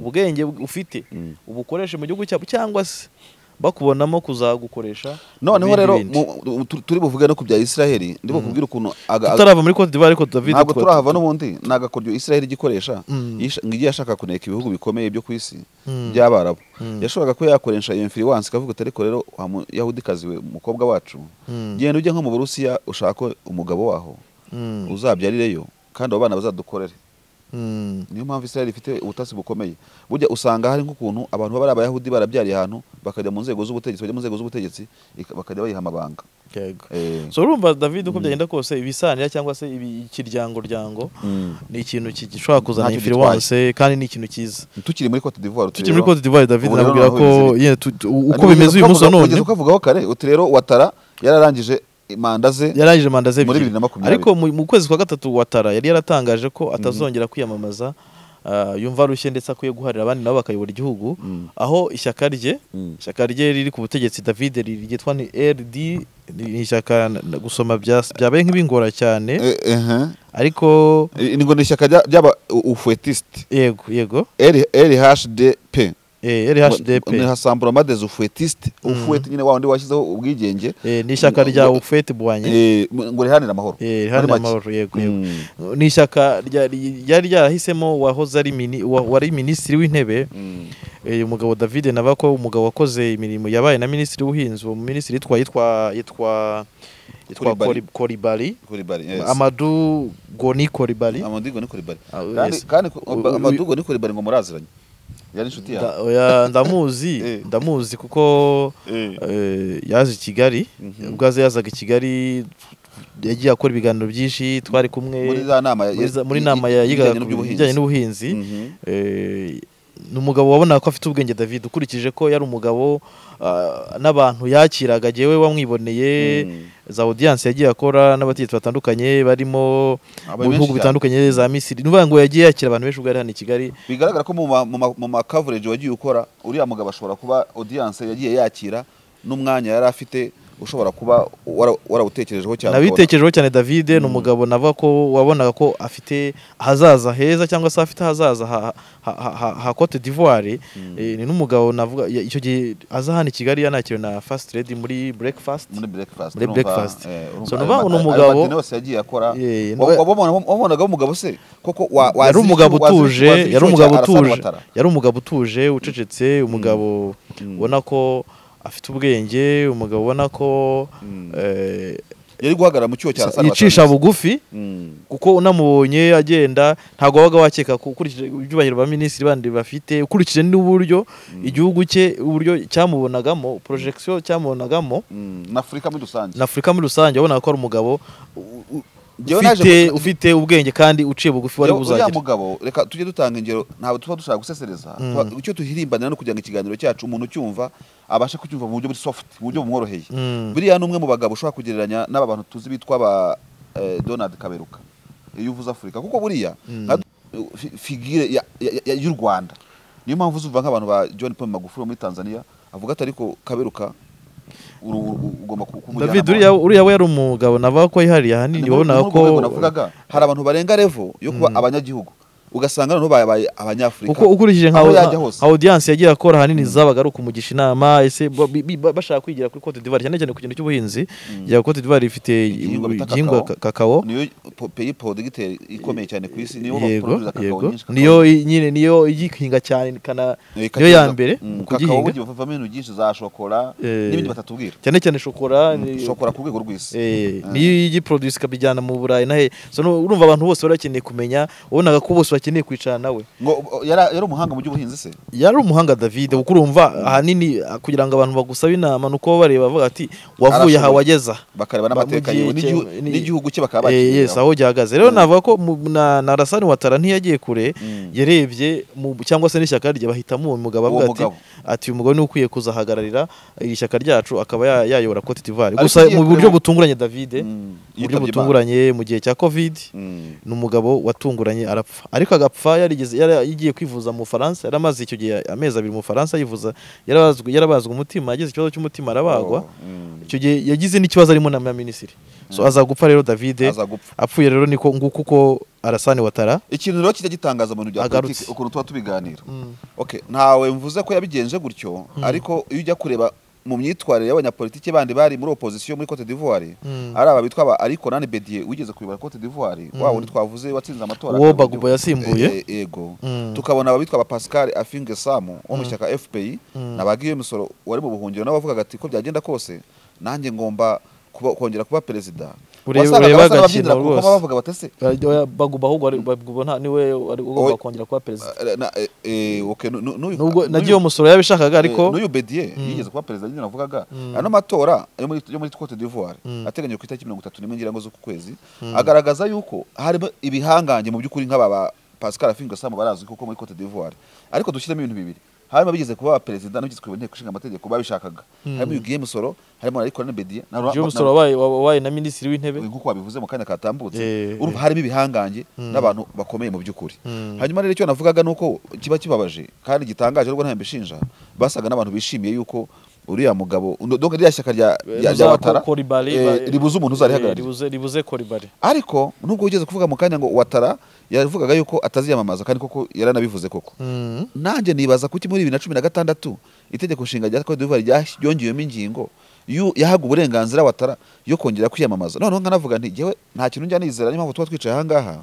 ubwenge ufite ubukoreshe mu gihugu cyabo cyangwa se bakubonamo kuzagukoresha noneho rero turi buvuge no ku bya israheli ndi bukubwire ukuntu tutarava muri cote d'ivoire ariko david ntabwo turahava n'ubundi ni agakoryo israheli igikoresha ngo igiye ashaka kuneka ibihugu bikomeye byo ku isi by'abarabu yashoboraga kuba yakoresha iyo influence ikavuga ati ariko rero yahudikazi we umukobwa wacu genda ujye nko mu burusiya ushake umugabo waho uzabyarireyo kandi abo bana bazadukorere niyo mpamvu israheli ifite ubutasi bukomeye burya usanga hari nk'ukuntu abantu baba ari abayahudi barabyariye ahantu bakajya mu nzego z'ubutegetsi bajya mu nzego z'ubutegetsi ika- bakajya bayiha amabanga yego Eh, so urumva david uko byagenda kose ibisanira cyangwa se ibi- ikiryango-ryango mm. ni ikintu ki- gishobora kuzana Ntacyo influence kandi ni ikintu cyiza tukiri muri Cote d'Ivoire tukiri muri Cote d'Ivoire David Ubu rero nabwira naho ko bizere. yene tu- tu- uko bimeze uyu munsi wa none ugeze ukavugaho kare uti rero watara yararangije manda ze yarangije manda ze muri ebyiri bibiri na makumyabiri. ariko mu mu kwezi kwa gatatu watara yari yaratangaje ko atazongera kwiyamamaza ah, yumva arushye ndetse akwiye guharira abandi nabo bakayobora igihugu Mm. aho ishyaka rye Mm. ishyaka rye riri ku butegetsi David ryitwa ni RD ni ishyaka na- na- gusoma bya- byabaye nk'ibingora cyane Eh, ehe. ariko Eh, ni ngo ni ishyaka rya- ry'aba ufuetisite yego yego RHDP eh, RHDP ni rassemblement des ufuetistes ufueti nyine wa wundi washyizeho ubwigenge eh, ni ishyaka ngo- rya ngo- Ufete Bwanye Eh, ngo riharanire amahoro Eh, Muri hano make. amahoro yego yego Mm. ni ishyaka ryari ryari ryarahisemo wahoze ari mini- wa- wari minisitiri w'intebe Mm. eh, umugabo david nabako umugabo wakoze imirimo yabaye na minisitiri w'ubuhinzi uwo minisitiri yitwa yitwa yitwa yitwa Coulibaly. Koli- Coulibaly. Coulibaly, yes. amadu goni koribari Amadigo ni Coulibaly. Ah, Kandi- yes. kandi U- u- amadugo ni Coulibaly ngo muraziranye yari inshuti yawe ndamuzi Eh. ndamuzi kuko Eh. eh, yaje i kigali Mhm. ubwo aza yazaga i kigali yagiye akora ibiganiro byinshi twari kumwe muri za nama ya- muri za- muri i- nama i- yigaga ibijyanye ku n'uby'ubuhinzi. bijyanye n'ubuhinzi Mhm. Eh, ni umugabo wabona ko afite ubwenge David ukurikije ko yari umugabo ah, n'abantu yakiraga jewe wamwiboneye Mm. za audience yagiye akora n'abategetsi batandukanye barimo Abantu mu benshi bihugu cyane. bitandukanye za Misiri ni ukuvuga ngo yagiye yakira abantu benshi ubwo yari hano i Kigali bigaragara ko mu ma- mu ma- mu ma coverage wagiye ukora uriya mugabo ashobora kuba audience yagiye yakira n'umwanya yari afite ushobora kuba wara- warawutekerejeho cyane nabitekerejeho cyane David ni umugabo navuga ko wabonaga ko afite ahazaza heza cyangwa se afite ahazaza ha, ha, ha, ha, ha Cote d'Ivoire Eh, ni n'umugabo navuga ya- icyo gihe aza hano i Kigali yanakiriwe na Fast Lady muri breakfast muri breakfast Muri urumva, breakfast. eh, urumva So, ni ayo ukuvuga ngo ni ma- ayo umugabo- madini yose yagiye akora Eh, ni- Wa- wabona- wabonagaho umugabo se koko wa- wazira yari icyo- umugabo wazira icyo- utuje wazira icyo yari umugabo cya Alassane utuje Ouattara. yari umugabo utuje ucecetse umugabo ubona ko afite ubwenge umugabo ubona ko eh, yari guhagarara mu cyuho cya Alassane yicisha Ouattara. bugufi Mm. kuko unamubonye agenda ntabwo wabaga wakeka ko ukurikije ibyubahiro ba minisitiri bandi bafite ukurikije n'uburyo igihugu cye uburyo cyamubonagamo porojegisiyo cyamubonagamo Mm. n'afurika muri rusange na afurika muri rusange wabonaga ko ari umugabo u- u- Njyewe naje ufite gu- ufite ubwenge kandi uciye bugufi wari Yo, uriya buzagira mugabo reka tujye dutanga ingero ntabwo tuba dushaka gusesereza Tuba- icyo duhirimbanira ni ukugira ngo ikiganiro cyacu umuntu ucyumva abashe kucyumva mu buryo buri soft mu buryo bumworoheye Mm. buriya ni umwe mu bagabo ushobora kugereranya n'aba bantu tuzi bitwa ba eh, Donald Kaberuka iyo uvuze Afurika kuko buriya nka- fi- figure ya- ya- ya- y'u Rwanda niyo mpamvu uzumva nk'abantu ba John Paul Magufuli wo muri Tanzania avuga ati ariko Kaberuka uru- uru- ugomba ku- kumujyana David mu- uriya uriya we yari umugabo navuga ko yihariye ahanini ni muri wabonaga muri urwo ko rwego navugaga hari abantu barenga revo yo kuba abanyagihugu ugasanga noneho babaye abanyafurika uko ukurikije nka aho nka- yajya hose nka audience yagiye akora ahanini zabaga ari ukumugisha inama ese ba- bi- bi- bashaka kwigira kuri Cote d'Ivoire cyane cyane ku kintu cy'ubuhinzi ya Cote d'Ivoire ifite Igihingwa bita igihingwa kakao. ka- kakao niyo po- peyi podigiteri ikomeye cyane ku isi niyo yego baproduza kakao yego nyinshi kakao- niyo i- nyine niyo igihinga cyane kana Eh, niyo ya kakao- mbere Mm, mu kakao kugihinga burya bavamo ibintu byinshi za shokora Eh, n'ibindi batatubwira cyane cyane shokora ni- shokora ku rwego rw'isi Eh, niyo igiproduce ikabijyana mu Burayi na he so nu- urumva abantu bose bari bakeneye kumenya wabonaga ko bose bakeneye kwicara nawe ngo o- yara- yari umuhanga mu by'ubuhinzi se yari umuhanga David kuko urumva ahanini ah, kugira ngo abantu bagusaba inama nuko baba bareba bavuga ati wavuye aha Arashoboye. wageza bakareba n'amateka Bamugiye yiwe n'igihu- cye- ni- n'igihugu cye bakaba Eh, yes bakiyongeraho. aho ryahagaze rero navuga ko mu- na na Alassane Ouattara ntiyagiye kure Mm. yarebye mu- cyangwa se n'ishyaka rye bahitamo uwo mugabo Uwo avuga ati mugabo. ati uyu mugabo niwe ukwiye kuzahagararira iri shyaka ryacu akaba ya- yayobora Cote d'Ivoire Ariko gusa ugiye mu buryo kureba- butunguranye David Mm, mu buryo yitabye Imana. butunguranye mu gihe cya Covid Mm. ni umugabo watunguranye arapfa ariko agapfa yarigeze yari yagiye kwivuza mu Bufaransa yari amaze icyo gihe amezi abiri mu Bufaransa yivuza yarabazwe yarabazwe umutima yagize ikibazo cy'umutima arabagwa Oh, mm. icyo gihe yagize n'ikibazo arimo na minisitiri so aza gupfa rero David Aza gupfa. apfuye rero niko nguko uko Alassane Ouattara ikintu rero kijya gitangaza mu bintu bya Agarutse. politiki ukuntu tuba tubiganira okay ntawe mvuze ko yabigenje gutyo ariko iyo ujya kureba mu myitwarire y'abanyapolitiki bandi bari muri opposition muri Cote d'Ivoire Mm. ari aba bitwa ba Ariko Nani Bedie wigeze kuyobora Cote d'Ivoire wa wundi twavuze watsinze amatora uwo akaba Bagbo igihugu. yasimbuye Eh, eh, yego Mm. tukabona abitwa ba Pascal Afinge Samu wo mu shyaka FPI nabagiye imisoro wari mu buhungiro n'abavugaga ati ko byagenda kose nanjye ngomba kuba- kongera kuba perezida ureba agakino kuko rwose bavuga batese Oya, baguma ahubwo ari- baguma nta niwe wari ugomba Oya. kongera kuba perezida nubwo nagiye n'uyu umusoro yabishakaga ariko n'uyu bediye Mm. yigeze kuba perezida nyine navugaga Mm. ano matora yo muri yo muri cote d'ivoire Mm. ateganyijwe ku itariki mirongo itatu n'imwe ngira ngo z'uku kwezi Mm. agaragaza yuko harimo ibihangange mu by'ukuri nk'aba ba pascal afinga sam barazwi kuko muri cote d'ivoire ariko dushyiremo ibintu bibiri harimo abigeze kuba perezida n'abigeze kuba inteko ishinga amategeko babishakaga Mm. harimo uyu guillaume soro harimo ariko na bediye na- uyu na- musoro wabaye wabaye na minisitiri w'intebe nk'uko wabivuze mu kanya katambutse Eh, urumva harimo ibihangange Mm. n'abantu bakomeye mu by'ukuri Mm. hanyuma rero icyo navugaga ni uko kiba kibabaje kandi gitangaje nubwo ntawe mbishinja basaga n'abantu bishimiye yuko uriya mugabo uno- donc ririya shyaka rya rya- rya Ribuza watara ko- Kolibali, eh, ba- ribuza umuntu eh, uzarihagararira ribuze ribuze koribari ariko nubwo ugeze kuvuga mu kanya ngo watara yavugaga yuko ataziyamamaza kandi koko yaranabivuze koko nanjye nibaza kuki muri bibiri na cumi na gatandatu itegeko nshinga rya Cote d'Ivoire rya- ryongewemo ingingo yu- yahaga uburenganzira watara yo kongera kwiyamamaza noneho nkanavuga nti jyewe nta kintu njya nizera niyo mpamvu tuba twicaye ahangaha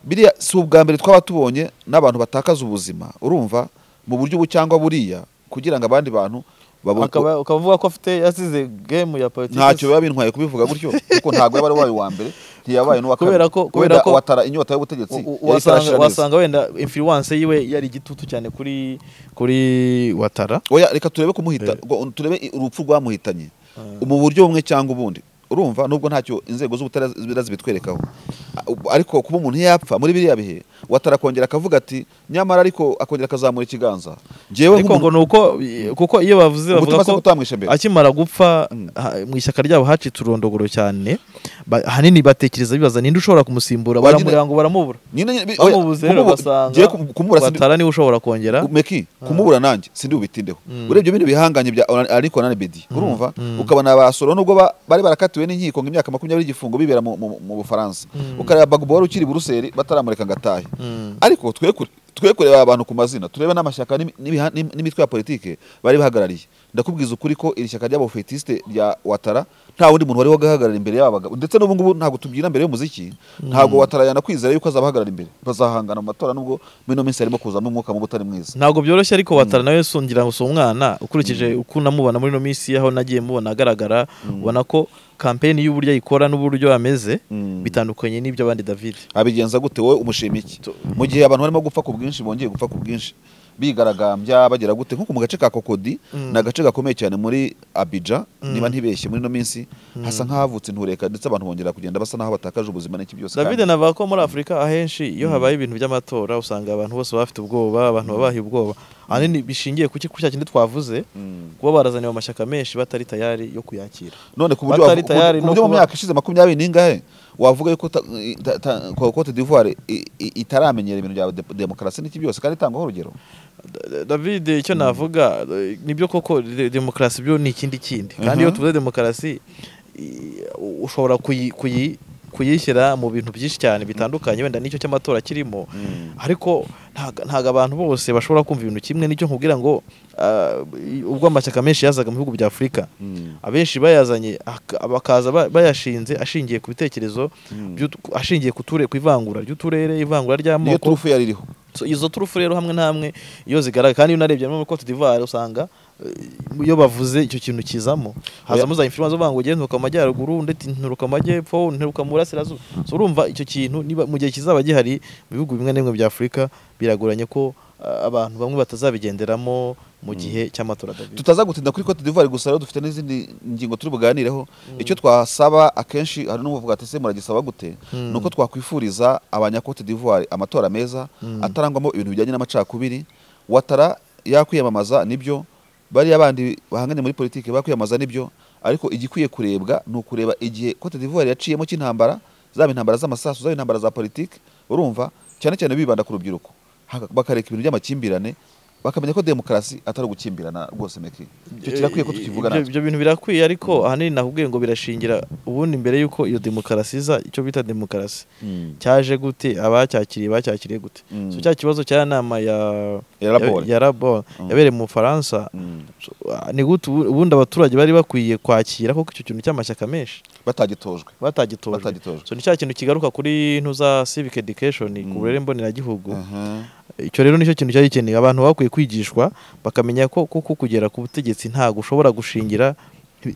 biriya si ubwa mbere twaba tubonye n'abantu batakaza ubuzima urumva mu buryo ubu cyangwa buriya kugira ngo abandi bantu babone Akaba- ukaba uvuga ko afite yasize game ya politiki ntacyo biba bintwaye kubivuga gutyo kuko ntabwo yaba ari wayo wa mbere ntiyabaye n'uwa kabiri Kubera ko- kubera Wenda ko- watara inyota y'ubutegetsi U- u- yayitarashira wasanga neza. wasanga wenda influence yiwe yari igitutu cyane kuri kuri watara oya reka turebe kumuhita Eh. ngo- turebe i- urupfu rwamuhitanye Eh. mu buryo bumwe cyangwa ubundi urumva nubwo ntacyo inzego z'ubutabera zibitwerekaho A- u- ariko kuba umuntu yapfa muri biriya bihe watara akongera akavuga ati nyamara ariko akongera akazamura ikiganza njyewe ariko ngo nk'umuntu ni uko kuko iyo bavuze bavuga umutima se ko utamwishe mbere akimara gupfa Mm. ha- mu ishyaka ryabo hacitse urondogoro cyane ba- ahanini batekereza bibaza ninde ushobora kumusimbura Wagira- baramureba ngo baramubura nyine nyine oya, bamubuze rero kumubu- basanga ngiye kum- kumubura sindi- watara niwe ushobora kongera meki kumubura nanjye sindi bubitindeho Mm. urebye bino bihanganye bya Oran- ariko na bedi urumva Mm. ukabona abasoro nubwo ba- bari barakatiwe n'inkiko nk'imyaka makumyabiri y'igifungo bibera mu- mu mu Bufaransa Mm. ukareba Bagbo wari ukiri i Buruseli bataramureka ngo atahe Mm. ariko twe kure- twe kureba aba bantu ku mazina turebe n'amashyaka n'imi- n'ibiha- n'im- n'imitwe ya politike bari bahagarariye ndakubwiza ukuri ko iri shyaka ry'abofetiste rya watara nta wundi muntu wari wahagarara imbere y'aba bagabo ndetse n'ubu ngubu ntabwo tubyina mbere y'umuziki ntabwo watara yanakwizera yuko azabahagarara imbere bazahangana mu matora nubwo muri ino minsi harimo kuzamo umwuka mubi utari mwiza ntabwo byoroshye ariko watara nawe si- ngira ngo si umwana ukurikije uko unamubona muri ino minsi aho nagiye mubona agaragara ubona ko kampeni y'uburyo ayikora n'uburyo ameze Mm. bitandukanye n'iby'abandi david abigenza gute wowe umushima iki Tu- mu gihe abantu barimo gupfa ku bwinshi bongeye gupfa ku bwinshi bigaragambya bagira gute nkuko mu gace ka kokodi ni agace gakomeye cyane muri abidja niba ntibeshye muri ino minsi hasa nk'ahavutse intureka ndetse abantu bongera kugenda basa n'aho batakaje ubuzima n'iki byose david kandi- navuga ko muri afurika ahenshi iyo habaye ibintu by'amatora usanga abantu bose baba bafite ubwoba abantu baba bahiye ubwoba ahanini bishingiye ku ki- ku cya kindi twavuze Mm. kuba barazaniwe amashyaka menshi batari tayari yo kuyakira none ku buryo Batari wavu- ku tayari buryo- ku no buryo mu kuba- myaka ishize makumyabiri n'ingahe wavuga yuko ta- i- ta- ta- ko- Cote d'Ivoire i- i- itaramenyera ibintu bya de- demokarasi n'iki byose kandi itangwaho urugero Da- david icyo navuga eh, nibyo koko de- demokarasi byo ni ikindi kindi kandi iyo Mhm. tuvuze demokarasi i- u- ushobora kuyi- kuyi- kuyishyira mu bintu byinshi cyane bitandukanye wenda n'icyo cy'amatora kirimo ariko ntago ntago abantu bose bashobora kumva ibintu kimwe nicyo nkubwira ngo ah, i- ubwo amashyaka menshi yazaga mu bihugu bya afurika Mm. abenshi bayazanye ak- bakaza ba- bayashinze ashingiye ku bitekerezo by'utu- ashingiye ku ture- ku ivangura ry'uturere ivangura niyo ry'amoko turufu yari iriho So, izo turufu rero hamwe na hamwe iyo zigaragara kandi iyo unarebye no muri Cote d'Ivoire usanga eh, iyo bavuze icyo kintu kizamo hazamo za influence bavuga ngo ugende nturuka mu majyaruguru ndetse nturuka mu majyepfo nturuka mu burasirazuba so urumva icyo kintu niba mu gihe kizaba gihari mu bihugu bimwe na bimwe bya Afurika biragoranye ko ah, abantu bamwe batazabigenderamo mu gihe cy'amatora David tutaza gutinda kuri Cote d'Ivoire gusa rero dufite n'izindi ngingo turi buganireho icyo twasaba akenshi hari n'uvuga ati se muragisaba gute Mm. nuko twakwifuriza abanya Cote d'Ivoire amatora meza Mm. atarangwamo ibintu bijyanye n'amacakubiri watara yakwiyamamaza nibyo bariya bandi bahanganye muri politiki bakwiyamamaza nibyo ariko igikwiye kurebwa ni ukureba igihe Cote d'Ivoire yaciyemo cy'intambara zaba intambara z'amasasu zaba intambara za politiki urumva cyane cyane bibanda ku rubyiruko Haka- bakareka ibintu by'amakimbirane bakamenya ko demokarasi atari ugukimbirana rwose meki icyo kirakwiye ko tukivuga Ibyo- natwe ibyo bintu birakwiye ariko ahanini nakubwiye ngo birashingira ubundi mbere y'uko iyo demokarasi iza icyo bita demokarasi Mm. cyaje gute abacyakiriye bacyakiriye gute Mm. so cya kibazo cya nama ya Ya Rabone. ya Rabone, Mm. yabereye mu Bufaransa Mm. so, ah, ni gute ubu- ubundi abaturage bari bakwiye kwakira koko icyo kintu cy'amashyaka menshi batagitojwe batagitojwe batagitojwe so ni cya kintu kigaruka kuri ntuza civic education ku Mm. burere mboneragihugu Aha. icyo rero nicyo kintu cyari gikeneye abantu bakwiye kwigishwa bakamenya ko kuko kugera ku butegetsi ntabwo ushobora gushingira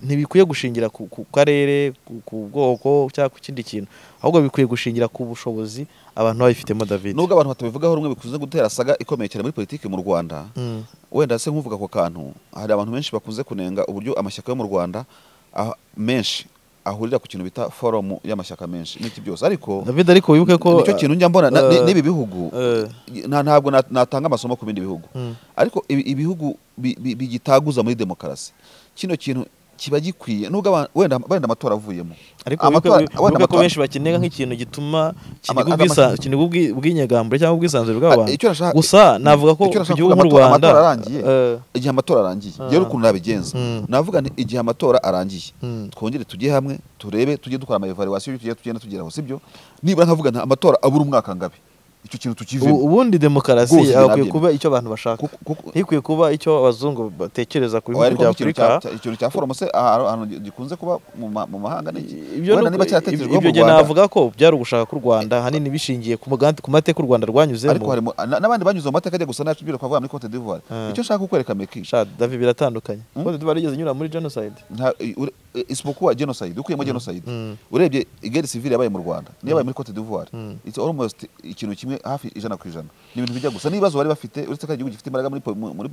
ntibikwiye gushingira ku karere ku bwoko cyangwa ku kindi kintu ahubwo bikwiye gushingira ku bushobozi abantu babifitemo david nubwo abantu batabivugaho rumwe bikunze gutera saga ikomeye cyane muri politiki mu rwanda wenda se nk'uvuga ako kantu hari abantu benshi bakunze kunenga uburyo amashyaka yo mu rwanda menshi ahurira ku kintu bita forumu y'amashyaka menshi n'iki byose ariko david ariko wibuke ko nicyo kintu njya mbona n'ibi bihugu ntabwo natanga amasomo ku bindi bihugu ariko ibihugu bigitaguza muri demokarasi kino kintu kiba gikwiye nubwo wenda amatora avuyemo ariko wibuke ko benshi bakenera nk'ikintu gituma kinigwa ubwinyagambure cyangwa ubwisanzure bw'abantu gusa navuga ko ku gihugu nk'u rwanda igihe amatora arangiye rero ukuntu nabigenza navuga nti igihe amatora arangiye twongere tujye hamwe turebe tujye dukora amayevaluwasiyo y'ibyo tugenda tugeraho sibyo nibura nkavuga nta amatora abura umwaka ngabe icyo kintu tukivemo ubundi demokarasi akwiye kuba icyo abantu bashaka ntikwiye kuba icyo abazungu batekereza ku bihugu bya afurika ikintu cya forumu se ahantu gikunze kuba mu mahanga wenda niba cyaratekerejweho mu rwanda navuga ko byari ugushaka k'u rwanda ahanini bishingiye ku mateka u rwanda rwanyuzemo ariko harimo n'abandi banyuze mu mateka ajya gusa n'acu byira twavuga muri cote d'ivoire icyo nshaka kukwereka meki davi biratandukanye cote d'ivoire yigeze inyura muri jenoside isipokuwa jenoside ukuyemo jenoside urebye igeri sivile yabaye mu rwanda niyo yabaye muri cote d'ivoire it's almost ikintu kimwe hafi ijana ku ijana ni ibintu bijya gusa n'ibibazo bari bafite uretse ko igihugu gifite imbaraga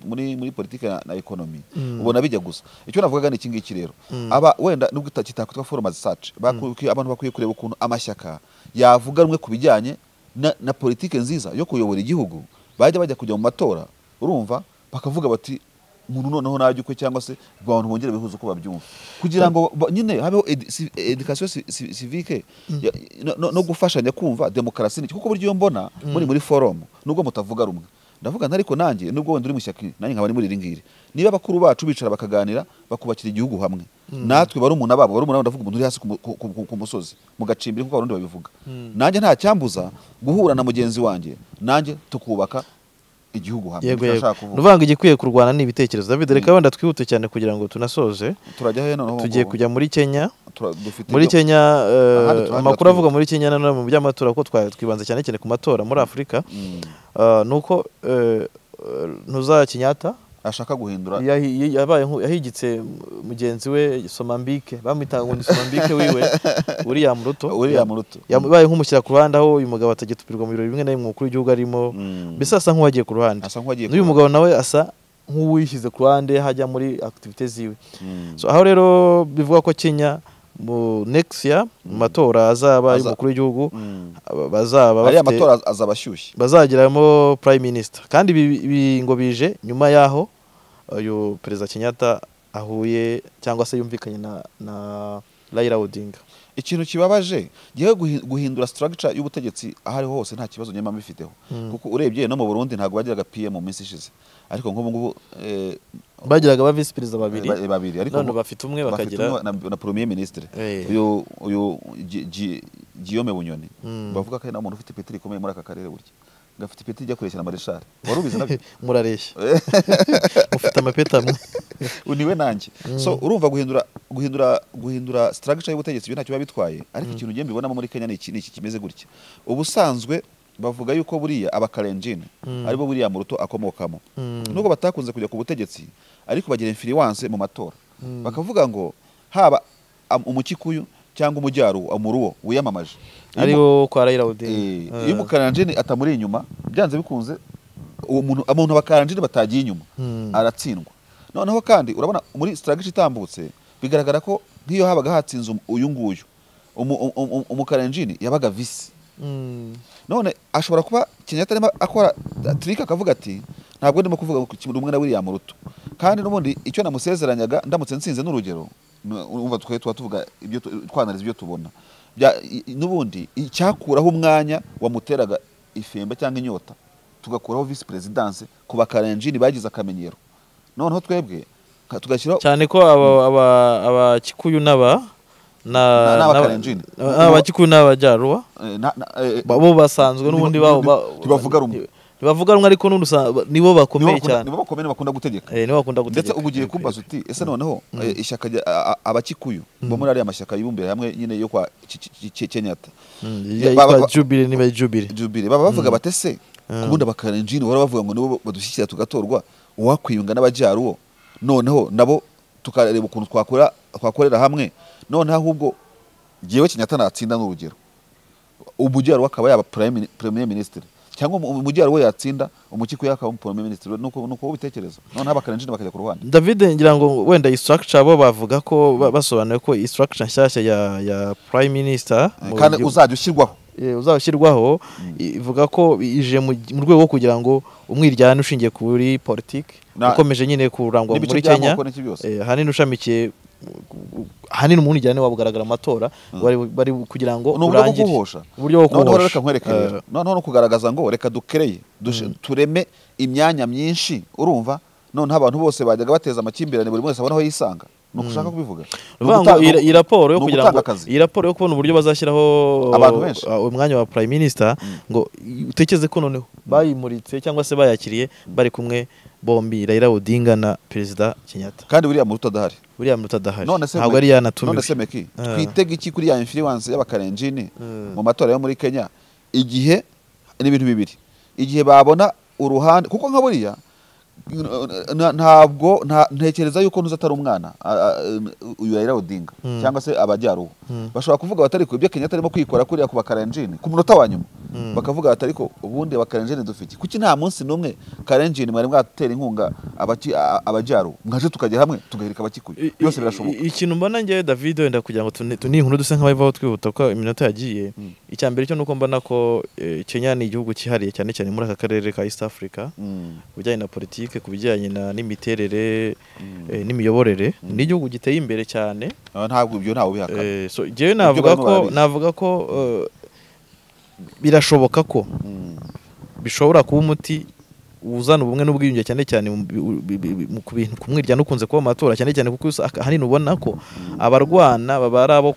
muri politiki na ekonomi ubona bijya gusa icyo navugaga ni iki ngiki rero aba wenda nubwo kitakwitwa foroma zisace abantu bakwiye kureba ukuntu amashyaka yavuga rumwe ku bijyanye na politiki nziza yo kuyobora igihugu bajya bajya kujya mu matora urumva bakavuga bati umuntu noneho najya ukwe cyangwa se abantu bongere bihuza uko babyumva kugira ngo nyine habeho edikasiyo sivike no gufashanya kumva demokarasi ni kuko buryo mbona muri muri forumu nubwo mutavuga rumwe ndavuga ariko nanjye nubwo wenda uri mu ishyaka nanjye nkaba muri iri ngiri niba abakuru bacu bicara bakaganira bakubakira igihugu hamwe natwe barumuna babo barumuna ndavuga umuntu uri hasi ku musozi mu gacimbiri nk'uko abarundi babivuga nanjye nta cyambuza guhura na mugenzi wanjye nanjye tukubaka igihugu hamwe yego nuvuga igikwiye kurwana ni ibitekerezo david reka wenda twihute cyane kugira ngo tunasoze tugiye kujya muri kenya muri kenya amakuru avuga muri kenya nanone mu by'amatora kuko twibanze cyane cyane ku matora muri afurika ni uko ntuza kinyata ashaka guhindura yahigitse mugenzi we somambike bamwitaga ngo ni somambike wiwe william ruto william ruto yabaye nk'umushyira ku ruhande aho uyu mugabo atagitupirwa mu birori bimwe na bimwe umukuru w'igihugu arimo mbese asa nk'uwagiye ku ruhande n'uyu mugabo nawe asa nk'uwishyize ku ruhande hajya muri akitivite ziwe aho rero bivuga ko kenya mu next year mu matora azaba y'umukuru w'igihugu bazaba bafite ariya matora azaba ashyushye bazagiramo prime minister kandi ibi ngo bije nyuma y'aho uyu perezida kenyatta ahuye cyangwa se yumvikanye na na Raila Odinga ikintu kibabaje gihe guhindura structure y'ubutegetsi ahari hose nta kibazo nyamama bifiteho kuko urebye no mu Burundi ntabwo bagiraga PM mu minsi ishize ariko nk'ubu ngubu bagiraga ba visi perezida babiri babiri ariko none bafite umwe bakagira na premier ministre uyu uyu Guillaume Bunyoni bavuga ko ari umuntu ufite peteri ikomeye muri aka karere burya gafite ipeti ijya kureshya na mareshari wari ubizi nabyo murareshya ufite amapeti amwe niwe nanjye so urumva guhindura guhindura guhindura structure y'ubutegetsi ibyo ntacyo biba bitwaye ariko ikintu ugiye mbibonamo muri kenya ni iki kimeze gutya ubusanzwe bavuga yuko buriya abakarenjini aribo buriya muruto akomokamo nubwo batakunze kujya ku butegetsi ariko bagira infiriwanse mu matora bakavuga ngo haba umukikuyu cyangwa umujyaru amuruwo wiyamamaje ariwo kwa Raila Odinga iyo umukaranjini atamuri inyuma byanze bikunze uwo muntu umuntu abakaranjini batagiye inyuma aratsindwa noneho kandi urabona muri strategy itambutse bigaragara ko nk'iyo habaga hatsinze uyu nguyu umukaranjini yabaga visi none ashobora kuba kenyatta arimo akora turike akavuga ati ntabwo ndimo kuvuga ngo rumwe na william ruto kandi n'ubundi icyo namusezeranyaga ndamutse nsinze n'urugero umva twe tuba tuvuga ibyo twanariza ibyo tubona n'ubundi icyakuraho umwanya wamuteraga ifemba cyangwa inyota tugakuraho visi perezidanse ku bakarenjini bagize akamenyero noneho twebwe tugashyiraho cyane ko abakikuyu n'aba n'abakarenjini abakikuyu n'abajyaruba bo basanzwe n'ubundi babo tubavuga rumwe ntibavuga rumwe ariko nibo bakomeye cyane nibo bakomeye bakunda gutegeka nibo bakunda gutegeka ndetse ubu ugiye kumbaza uti ese noneho ishyaka abakikuyu bo muri ariya mashyaka yibumbira hamwe nyine yo kwa kenyata jubire niba jubire jubire baba bavuga bate se ubundi abakarenjini bahora bavuga ngo nibo badushyikira tugatorwa uwakwiyunga n'abajyaruwo noneho nabo tukareba ukuntu twakora twakorera hamwe none ahubwo ngewe kinyata natsinda n'urugero umujyaruguru akaba yaba premier minisitiri cyangwa umujyaruguru yatsinda umukiko yakaba premier minisitiri ni uko ubitekereza noneho abakarinjira bakajya ku ruhande david ngira ngo wenda isituragicya bo bavuga ko basobanuye ko isituragicya nshyashya ya prime minister kandi uzajya ushyirwaho uzashyirwaho ivuga ko ije mu rwego rwo kugira ngo umwiryane ushingiye kuri politiki ukomeje nyine kurangwa muri kenya ahanini ushamikiye ahanini umwiryane wabugaragara amatora bari kugira ngo urangire uburyo bwo kubohosha reka nkwerekerera noneho no kugaragaza ngo reka dukereye tureme imyanya myinshi urumva noneho abantu bose bajyaga bateza amakimbirane buri wese abona aho yisanga ni uko ushaka kubivuga iyi raporo yo kugira ngo iyi raporo yo kubona uburyo bazashyiraho umwanya wa prime minister ngo utekereze ko noneho bayimuritse cyangwa se bayakiriye bari kumwe bombi Raila Odinga na Perezida Kenyatta kandi buriya muruta adahari buriya muruta adahari ntabwo ari yanatumiwe none se meki twitega iki kuri ya influence y'abakarenjini mu matora yo muri Kenya igihe n'ibintu bibiri igihe babona uruhande kuko nka buriya ntabwo ntekereza yuko ntuzi atari umwana uyu Raila Odinga cyangwa se abajyaruhu bashobora kuvuga batari ku ibyo Kenyatta arimo kwikora kuriya ku bakarenjini ku munota wa nyuma bakavuga batari ko ubundi bakarenjini dufite kuki nta munsi n'umwe karenjini mwari mwatera inkunga abajyaruhu mwaje tukajya hamwe tugahirika abakikuye byose birashoboka ikintu mbona ngewe David wenda kugira ngo tuniye inkuru duse nk'abayivaho twihuta ko iminota yagiye icya mbere cyo nuko mbona ko Kenya ni igihugu cyihariye cyane cyane muri aka karere ka East Africa bijyanye na politiki ku bijyanye n'imiterere n'imiyoborere ni igihugu giteye imbere cyane ntabwo ibyo ntawe ubihakana ngewe navuga ko birashoboka ko bishobora kuba umuti uzana ubumwe n'ubwiyunge cyane cyane ku mwiryane ukunze kuba amatora cyane cyane kuko ahanini ubona ko abarwana baba ari abo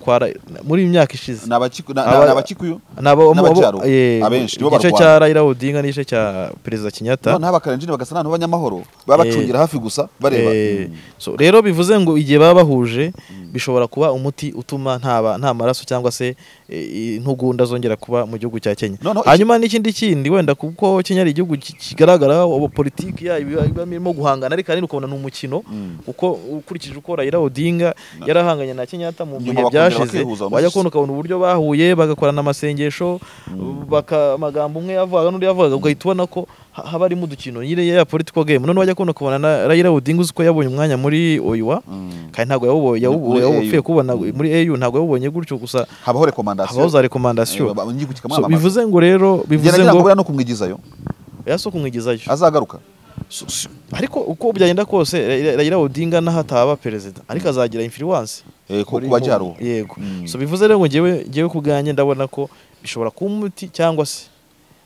muri iyi myaka ishize ni abakikuyu n'abajyaruguru abenshi nibo barwana igice cya Raila Odinga n'igice cya perezida Kenyatta noneho abakarenjini bagasa n'abanyamahoro baba bacungira hafi gusa bareba rero bivuze ngo igihe baba bahuje bishobora kuba umuti utuma nta maraso cyangwa se intugunda zongera kuba mu gihugu cya Kenya hanyuma n'ikindi kindi wenda kuko Kenya ari igihugu kigaragara politiki yayo irimo guhangana ariko ahanini ukabona ni umukino uko ukurikije uko Raila Odinga yarahanganye na Kenyatta mu bihe byashize wajya kubona ukabona uburyo bahuye bagakorana amasengesho amagambo umwe yavugaga n'undi yavugaga ugahita ubona ko haba harimo udukino nyine ya political game none wajya kubona ukabona na Raila Odinga uzi ko yabonye umwanya muri OIWA kandi ntabwo yawupfuye kubona muri AU ntabwo yawubonye gutyo gusa habaho rekomandasiyo habaho za rekomandasiyo bivuze ngo rero bivuze ngo no kumwigizayo si kumwigizayo azagaruka ariko uko byagenda kose Raila Odinga naho ataba perezida ariko azagira influence ku bajyaruhu yego so bivuze rero ngo ngewe ngewe ku bwanjye ndabona ko bishobora kuba umuti cyangwa se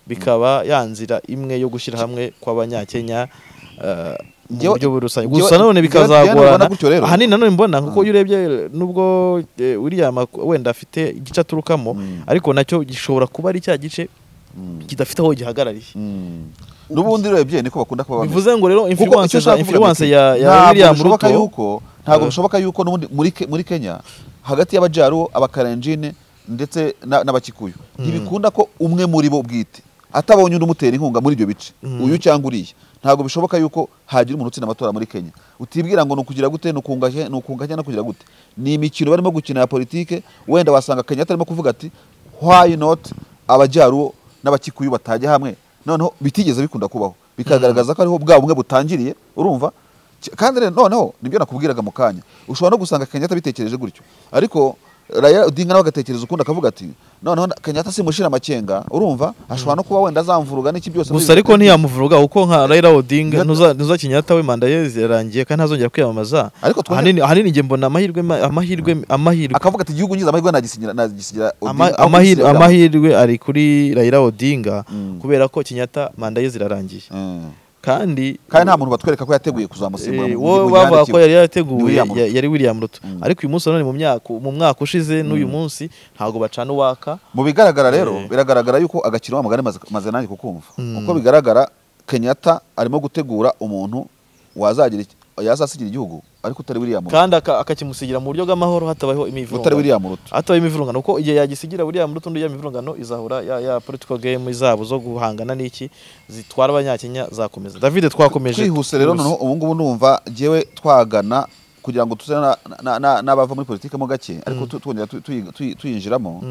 bikaba yanzira imwe yo gushyira hamwe kw'abanyakenya mu buryo rusange gusa none bikazagorana ahanini nanone mbona kuko iyo urebye nubwo uriya wenda afite igice aturukamo ariko nacyo gishobora kuba ari cya gice kidafite aho gihagarariye n'ubundi urebye niko bakunda kuba bivuze ngo rero influence ya William Ruto ntabwo bishoboka yuko n'ubundi muri Kenya hagati y'abajyaruhu abakarenjine ndetse n'abakikuyu ntibikunda ko umwe muri bo bwite atabonye undi umutera inkunga muri ibyo bice uyu cyangwa uriya ntabwo bishoboka yuko hagira umuntu utsinda amatora muri Kenya utibwira ngo ni ukugira gute ni ukunganya ni ukunganya no kugira gute ni imikino barimo gukina ya politike wenda wasanga Kenya atarimo kuvuga ati why not abajyaruhu n'abakikuyu batajya hamwe noneho bitigeze bikunda kubaho bikagaragaza ko ariho bwa bumwe butangiriye urumva kandi rero noneho nibyo nakubwiraga mu kanya ushobora no gusanga Kenyatta bitekereje gutyo ariko Raila Odinga nawe agatekereza ukundi akavuga ati noneho Kenyatta simushira amakenga urumva ashobora no kuba wenda azamvuruga n'iki byose gusa ariko ntiyamuvuruga kuko nka Raila Odinga nuza nuza Kenyatta we manda ye yarangiye kandi ntazongera kwiyamamaza ariko ahanini ahanini nge mbona amahirwe amahirwe amahirwe akavuga ati igihugu ngize amahirwe nagisigira nagisigira amahirwe amahirwe ari kuri Raila Odinga kubera ko Kenyatta manda ye zirarangiye kandi kandi nta muntu batwereka ko yateguye mu kuzamusimbura gihugu bavuga ko yari yateguye yari William Ruto ariko uyu munsi none mu myaka mu mwaka ushize n'uyu munsi ntabwo bacana uwaka mu bigaragara rero biragaragara yuko agakino wa magana maze nanjye kukumva uko bigaragara Kenyatta arimo gutegura umuntu wazagira yazasigira igihugu ariko utari William Ruto kandi akakimusigira mu buryo bw'amahoro hatabayeho imivurungano utari William Ruto hatabaye imivurungano kuko igihe yagisigira William Ruto undi imivurungano izahura ya, ya political game zabo zo guhangana n'iki zitwara abanyakenya zakomeza David twakomeje twihuse rero noneho ubu ngubu numva ngewe twagana kugira ngo tuze na- na- na- n'abava muri politiki mo gake ariko tu- twongera tu- tuyi- tuyi- tuyinjiramo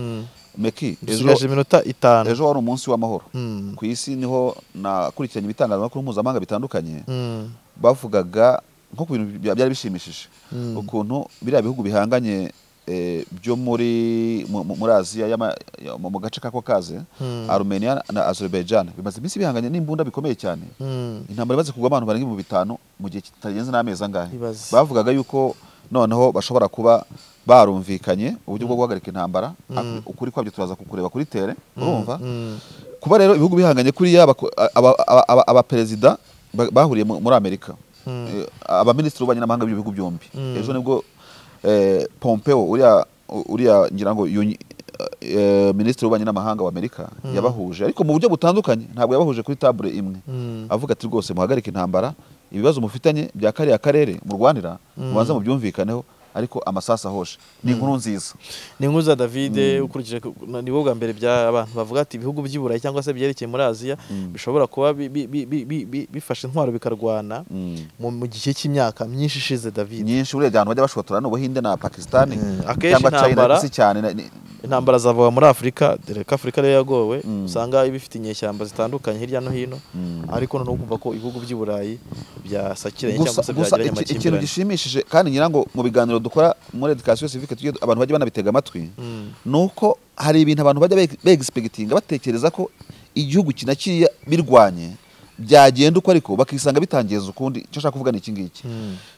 meki ejo dusigaje iminota itanu ejo wari umunsi w'amahoro Mm. ku isi niho nakurikiranye ibitangazamakuru mpuzamahanga bitandukanye Mm. bavugaga nko ku bintu bya- byari bishimishije ukuntu biriya bihugu bihanganye eh, byo muri mu- mu- muri aziya y'ama- ya- mu mu gace kako kaze Mm. arumeniya na azerbaijan bimaze iminsi bihanganye n'imbunda bikomeye cyane Mm. intambara imaze kugwa abantu barenga ibihumbi bitanu mu gihe kitarenze n'amezi angahe Ibaze. bavugaga yuko noneho bashobora kuba barumvikanye uburyo bwo guhagarika intambara Haku- ukuri kwabyo turaza kukureba kuri tere urumva Mm. kuba rero ibihugu bihanganye kuriya abako- aba- aba- aba- abaperezida ba- bahuriye mu- muri amerika Eh, abaminisitiri b'ububanyi n'amahanga b'ibyo bihugu byombi ejo nibwo eh, pompeo uriya uriya ngira ngo yunyi- eh, minisitiri w'ububanyi n'amahanga w'amerika yabahuje ariko mu buryo butandukanye ntabwo yabahuje kuri tabure imwe avuga ati rwose muhagarike intambara ibibazo mufitanye bya kariya karere murwanira mubanza mubyumvikaneho ariko amasasu ahoje ni inkuru nziza ni inkuru za davide ukurikije ku- na- ni wowe bwa mbere bya abantu bavuga ati ibihugu by'i burayi cyangwa se byerekeye muri aziya bishobora kuba bi- bi- bi- bi- bi- bi- bifashe intwaro bikarwana Mm. mu mu gihe cy'imyaka myinshi ishize davide nyinshi urebye ahantu bajya bashotora ni ubuhinde na pakisitani Mm. Akenshi cyangwa china intambara- ku isi cyane na- ni- intambara zavuga muri afurika dore ko afurika ariyo yagowe usanga iba ifite inyeshyamba zitandukanye hirya no hino ariko noneho ukumva ko ibihugu by'i burayi byasakiranye cyangwa se gusa byagiranye iki- ikintu amakimbirane gishimishije kandi ngira ngo mu biganiro dukora muri education civique tujye abantu bajya banabitega amatwi ni uko hari ibintu abantu bajya begispekitinga batekereza ko igihugu kina kiriya birwanye byagenda uko ariko bakisanga bitangiza ukundi icyo ashaka kuvuga ni iki ngiki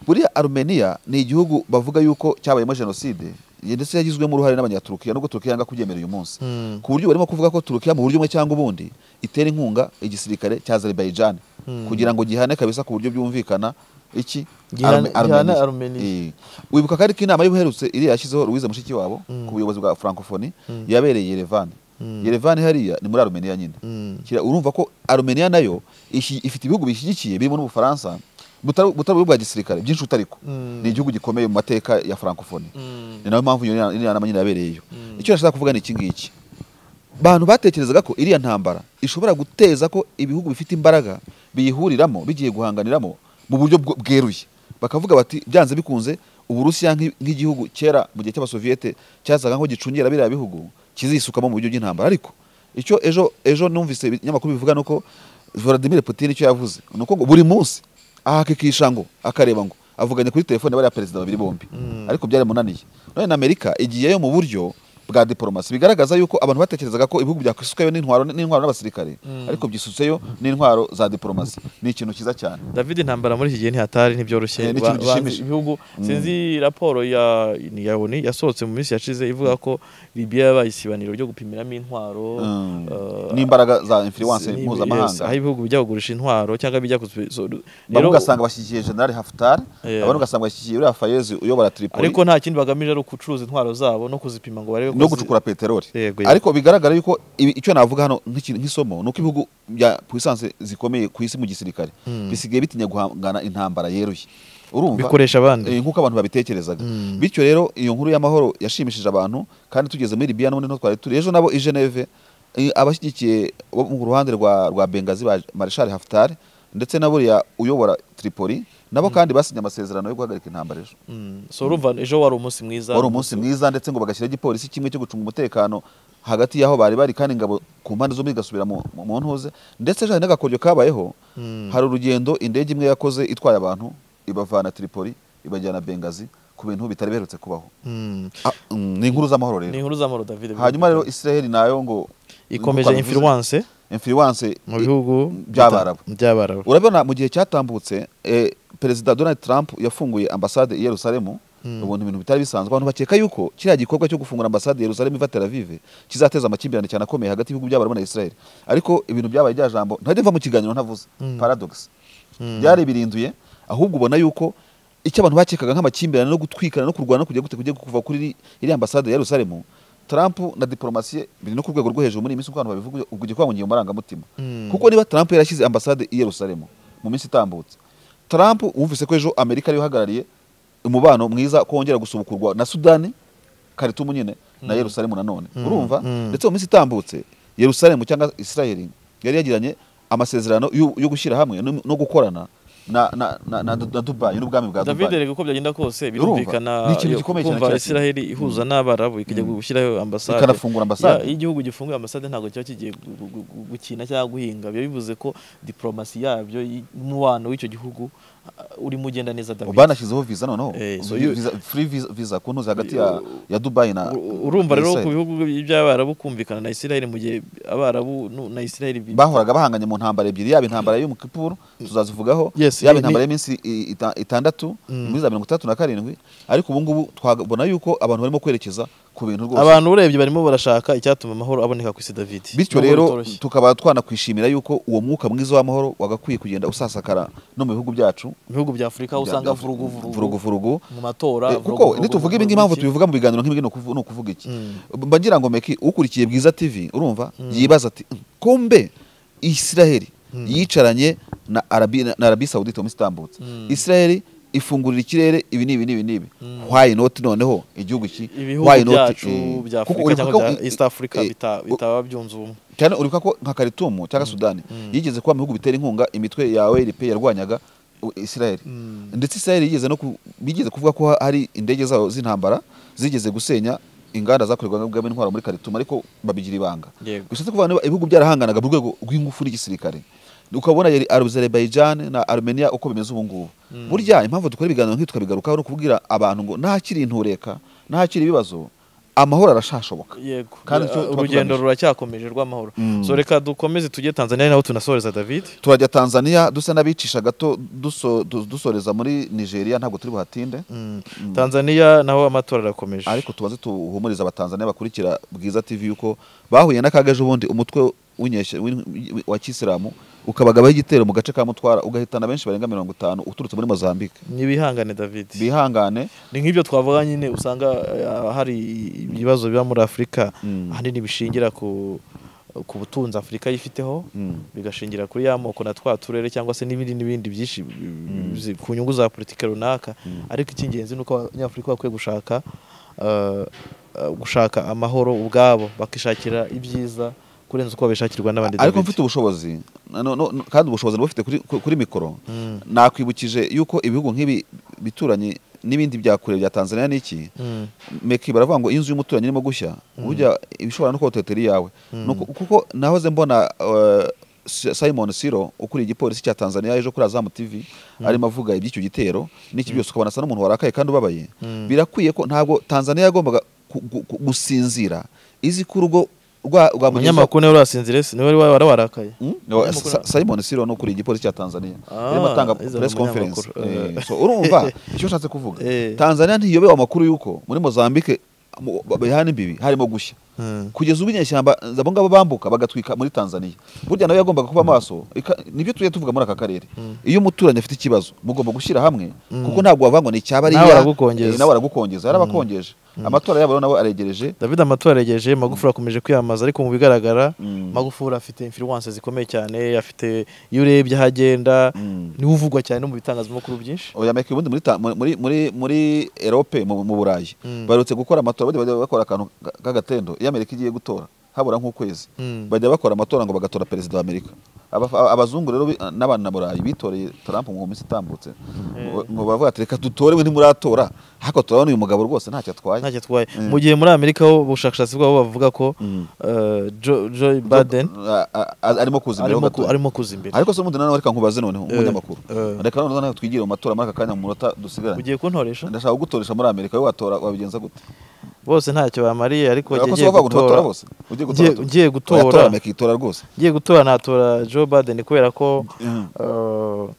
buriya arumeniya ni igihugu bavuga yuko cyabayemo jenoside ndetse yagizwemo uruhare n'abanyaturukiya nubwo turukiya yanga kubyemera uyu munsi Mm. ku buryo barimo kuvuga ko turukiya mu buryo bumwe cyangwa ubundi itera inkunga igisirikare cya azerbaijan kugira ngo gihane kabisa ku buryo byumvikana iki Gihane- Arme- gihane Armenia. Armenia. Eh. wibuka ko ariko inama y'ubuherutse iriya yashyizeho louise mushiki wabo ku buyobozi bwa francophonie yabereye yerevani yerevani hariya ni muri arumeniya nyine Mm. Kira- urumva ko arumeniya nayo ishi- ifite ibihugu bishyigikiye birimo n'ubufaransa butari butari ubwo bwa gisirikare byinshi utariko ni igihugu gikomeye mu mateka ya francophonie ni nayo mpamvu iyo nama- iriya nama nyine yabereyeyo icyo nashaka kuvuga ni iki ngiki abantu batekerezaga ko iriya ntambara ishobora guteza ko ibihugu bifite imbaraga biyihuriramo bigiye guhanganiramo mu buryo bwo- bweruye bakavuga bati byanze bikunze uburusiya nk'i- nk'igihugu kera mu gihe cy'abasoviyete cyazaga nko gicungira biriya bihugu kizisukamo mu buryo bw'intambara ariko icyo ejo ejo numvise ibinyamakuru bivuga ni uko Vladimir Putin icyo yavuze ni uko ngo buri munsi ahakikisha ngo akareba ngo avuganye kuri telefone bariya perezida babiri bombi ariko byaramunaniye none na amerika igiyeyo mu buryo bwa diporomasi bigaragaza yuko abantu batekerezaga ko ibihugu byakwisukayo n'intwaro n'intwaro n'abasirikare ariko byisutseyo n'intwaro za diporomasi ni ikintu cyiza cyane David intambara muri iki gihe ntihatari ntibyoroshye Eh, ni Ba- ikintu banze gishimishije. ibihugu sinzi raporo ya ni ya ONU yasohotse mu minsi yashize ivuga ko Libya yabaye isibaniro ryo gupimiramo intwaro Mm. eh, n'imbaraga za influence ni- yes, mpuzamahanga aho ibihugu bijya kugurisha intwaro cyangwa bijya kuzo- bamwe rero- ugasanga bashyigikiye general haftar Yeah. abandi ugasanga bashyigikiye uriya fayezi uyobora tripoli ariko nta kindi bagamije ari ugucuruza intwaro zabo no kuzipima ngo barebe ko zi- no gucukura peteroli Yego, yego. ariko bigaragara yuko ibi- icyo navuga hano nk'iki- nk'isomo ni uko ibihugu bya puissance zikomeye ku isi mu gisirikare bisigaye bitinya guhangana intambara yeruye urumva bikoresha abandi Eh, nk'uko abantu babitekerezaga bityo rero iyo nkuru y'amahoro yashimishije abantu kandi tugeze muri Libya n'ubundi niho twari turi ejo nabo i Geneve eh, abashyigikiye bo mu ruhande rwa rwa Bengazi ba Marshal Haftar ndetse na buriya uyobora Tripoli nabo kandi basinye amasezerano yo guhagarika intambara ejo Mm. so urumva ejo wari umunsi mwiza wari umunsi mwiza ndetse ngo bagashyiraho igipolisi kimwe cyo gucunga umutekano hagati y'aho bari bari kandi ingabo ku mpande zombi zigasubira mu mu- mu ntuze ndetse ejo hari n'agakoryo kabayeho hari urugendo indege imwe yakoze itwaye abantu ibavana Tripoli ibajyana Bengazi ku bintu bitari biherutse kubaho Mm. Ah, mm, ni inkuru z'amahoro ni rero inkuru z'amahoro David hanyuma rero israel nayo ngo ikomeje nk'uko abivuze, influence influence mu bihugu by'Abarabu. by'abarabu urabona mu gihe cyatambutse eh, perezida donald trump yafunguye ambasade i yerusalemu ubuntu ibintu bitari bisanzwe abantu bakeka yuko kiriya gikorwa cyo gufungura ambasade i yerusalemu iva tel aviv kizateza amakimbirane cyane akomeye hagati y'ibihugu by'abarabu na israel ariko ibintu byabaye rya jambo ntajya mva mu kiganiro ntavuze paradox byari birinduye ahubwo ubona yuko icyo abantu bakekaga nk'amakimbirane no gutwikana no kurwana no kujya gute kujya kuva kuri iriya ambasade ya Yerusalemu Trump na diplomasi biri no ku rwego rwo hejuru muri iyi minsi abantu babivuga ubwo igikorwa mu ngingo marangamutima kuko niba Trump yarashyize ambasade i Yerusalemu mu minsi itambutse Trump wumvise ko ejo Amerika ariyo ihagarariye umubano mwiza ko wongera gusubukurwa na Sudani Khartoum nyine na Yerusalemu nanone urumva ndetse mu minsi itambutse Yerusalemu cyangwa Israel yari yagiranye amasezerano yo yo gushyira hamwe no no gukorana na na na na na Dubai n'ubwami bwa david Dubai rega uko byagenda kose Urumva? birumvikana Ni ikintu gikomeye cyane kumva cyateye. isiraheli ihuza n'abarabu ikajya gushyiraho ambasade ikanafungura Ya, ambasade iyo igihugu gifunguye ambasade ntabwo kiba kigiye gu- gu- gu- gu- gukina cyangwa guhinga biba bivuze ko diporomasi yabyo y- umubano w'icyo gihubu urimo ugenda neza david banashyizeho viza noneho Eh, so you- Visa- free visa visa ku ntuzi hagati ya ya Dubai na U- urumva na rero Israel. ku bihugu by'abarabu kumvikana na isiraheli mu gihe abarabu nu- na isiraheli bi- bahoraga bahanganye mu ntambara ebyiri yaba intambara y'umukipuru tuzazivugaho Yes, yaba ni- intambara y'iminsi i- ita- itandatu muri za mirongo itandatu na karindwi ariko ubu ngubu twabona yuko abantu barimo kwerekeza ku bintu rwose abantu urebye barimo barashaka icyatuma amahoro aboneka ku isi david bityo Nubwo rero bitoroshye. tukaba twanakwishimira yuko uwo mwuka mwiza w'amahoro wagakwiye kugenda usasakara no mu bihugu byacu mu bihugu bya afurika aho usanga vurugu vuruguvurugu mu matora Eh, vurugu, kuko vurugu, nituvuga ibi vurugu, ngibi impamvu iki? tubivuga mu biganiro nk'ibi ngibi ni ukuvu- ni ukuvuga iki Mm. mba ngira ngo meki ukurikiye bwiza tv urumva yibaza ati "Mm, kumbe israheli yicaranye na arabi na arabi sawudite mu isitambutse Mm. israheli ifungurira ikirere ibi n'ibi n'ibi n'ibi why not noneho igihugu ki ibihugu Why not, byacu eh, bya kuko afurika uribuka cyangwa ko- bya east africa eh, bita- bitaba byunze ubumwe cyane uribuka ko nka karitumu cyangwa sudani yigeze kuba mu bihugu bitera inkunga imitwe yawe ripe yarwanyaga u- israheli Mm. ndetse israheli yigeze no ku- bigeze kuvuga ko ha- hari indege zabo z'intambara zigeze gusenya inganda zakorerwagamo intwaro muri karitumu ariko babigira ibanga Yego. gusa tukuvuga niba ibihugu byarahanganaga mu rwego rw'ingufu n'igisirikare ukabona yari Azerbaijan na Armenia uko bimeze ubu ngubu burya impamvu dukora ibiganiro nk'ibi tukabigarukaho no kubwira abantu ngo ntakiri intureka ntakiri ibibazo amahoro arashashoboka yego Kandi Ya, icyo tuba urugendo tugamije. ruracyakomeje rw'amahoro so reka dukomeze tujye tanzania ari naho tunasoreza david turajya tanzania dusa n'abicisha gato duso- du- dusoreza muri nigeria ntabwo turi buhatinde tanzania naho amatora arakomeje ariko tubanze tuhumurize abatanzania bakurikira bwiza tv yuko bahuye n'akaga ejo bundi umutwe w'inyeshya- w'in- w'i- wa kisilamu ukabagabaho igitero mu gace ka mutwara ugahitana benshi barenga mirongo itanu uturutse muri mozambique nibihangane david bihangane ni nk'ibyo twavuga nyine usanga eh, hari ibibazo biba muri afurika ahanini bishingira ku ku butunzi afurika yifiteho Mm. bigashingira kuri ya moko na twa turere cyangwa se n'ibindi n'ibindi byinshi zi- ku nyungu za politiki runaka ariko icy'ingenzi ni uko abanyafurika bakwiye gushaka eh, eh, gushaka amahoro ubwabo bakishakira ibyiza kurenza uko babishakirwa n'abandi ariko David. mfite ubushobozi no- no- no- kandi ubushobozi bufite kuri, ku- kuri mikoro nakwibukije yuko ibihugu nk'ibi bituranye n'ibindi bya kure bya tanzania n'iki Mm. meki baravuga ngo inzu y'umuturanyi irimo gushya burya ibishobora no kuhotetera iyawe Nuko- kuko nahoze mbona eh, Si- simon siro ukuriye igipolisi cya tanzania ejo kuri azamu tv arimo avuga iby'icyo gitero n'iki byose ukabona asa n'umuntu warakaye kandi ubabaye birakwiye ko ntabwo tanzania yagombaga ku- gu- gu- gusinzira izi ko urugo rwa rwa mugenzi- umunyamakuru niwe urasinzire si niwe wari wari warakaye Mm? No, Umunyamakuru- Sa- Simon Siro ni ukuriye igipolisi cya Tanzania Ah, arimo atanga iza press conference umunyamakuru. Eh, so urumva icyo nshatse kuvuga Eh. Tanzania ntiyobewe amakuru y'uko muri Mozambique mu- ba- bihana imbibi harimo gushya Mm. kugeza ubu inyeshyamba abo ngabo bambuka bagatwika muri Tanzania burya nawe yagombaga kuba maso ika- nibyo tujya tuvuga muri aka karere iyo umuturanyi afite ikibazo mugomba gushyira hamwe kuko ntabwo wavangwa ni icyaba ari Nawe aragukongeza. nawe aragukongeza yarabakongeje amatora yabo rero nawe aregereje David amatora yaregeje Magufuli akomeje kwiyamamaza ariko mu bigaragara Mm. Magufuli afite influence zikomeye cyane afite iyo urebye aho agenda Mm. niwe uvugwa cyane no mu bitangazamakuru byinshi oya meke ubundi muri ta- muri muri muri- muri Europe mu, mu Burayi Mm. barutse gukora amatora bajya bajya bakora akantu ka- k'agatendo iyo Amerika igiye gutora habura nk'ukwezi Mm. bajya bakora amatora ngo bagatora perezida wa Amerika Aba- a- abazungu rero bi- n'abana Burayi bitoreye Trump mu minsi itambutse ngo- ngo bavuga ati reka dutore we ntimuratora ariko turabona uyu mugabo rwose ntacyo atwaye ntacyo atwaye mu gihe muri Amerika ho ubushakashatsi bwabo bavuga ko eh, Jo- Joe Biden A- a- a- arimo kuza imbere ho arimo ku- gatoya. arimo kuza imbere ariko se ubundi nanone reka nkubaze noneho umunyamakuru eh. reka noneho nawe twigire mu matora muri aka kanya mu munota dusigaranye ugiye kuntoresha ndashaka kugutoresha muri Amerika wowe watora wabigenza gute bose ntacyo bamariye ariko Oya, ko ngiye si wowe wakuntu gutora batora bose ugiye Ngiye- gutora ngiye gutora. Oya, tora itora rwose ngiye gutora natora Joe Biden kubera ko Mhm. eh,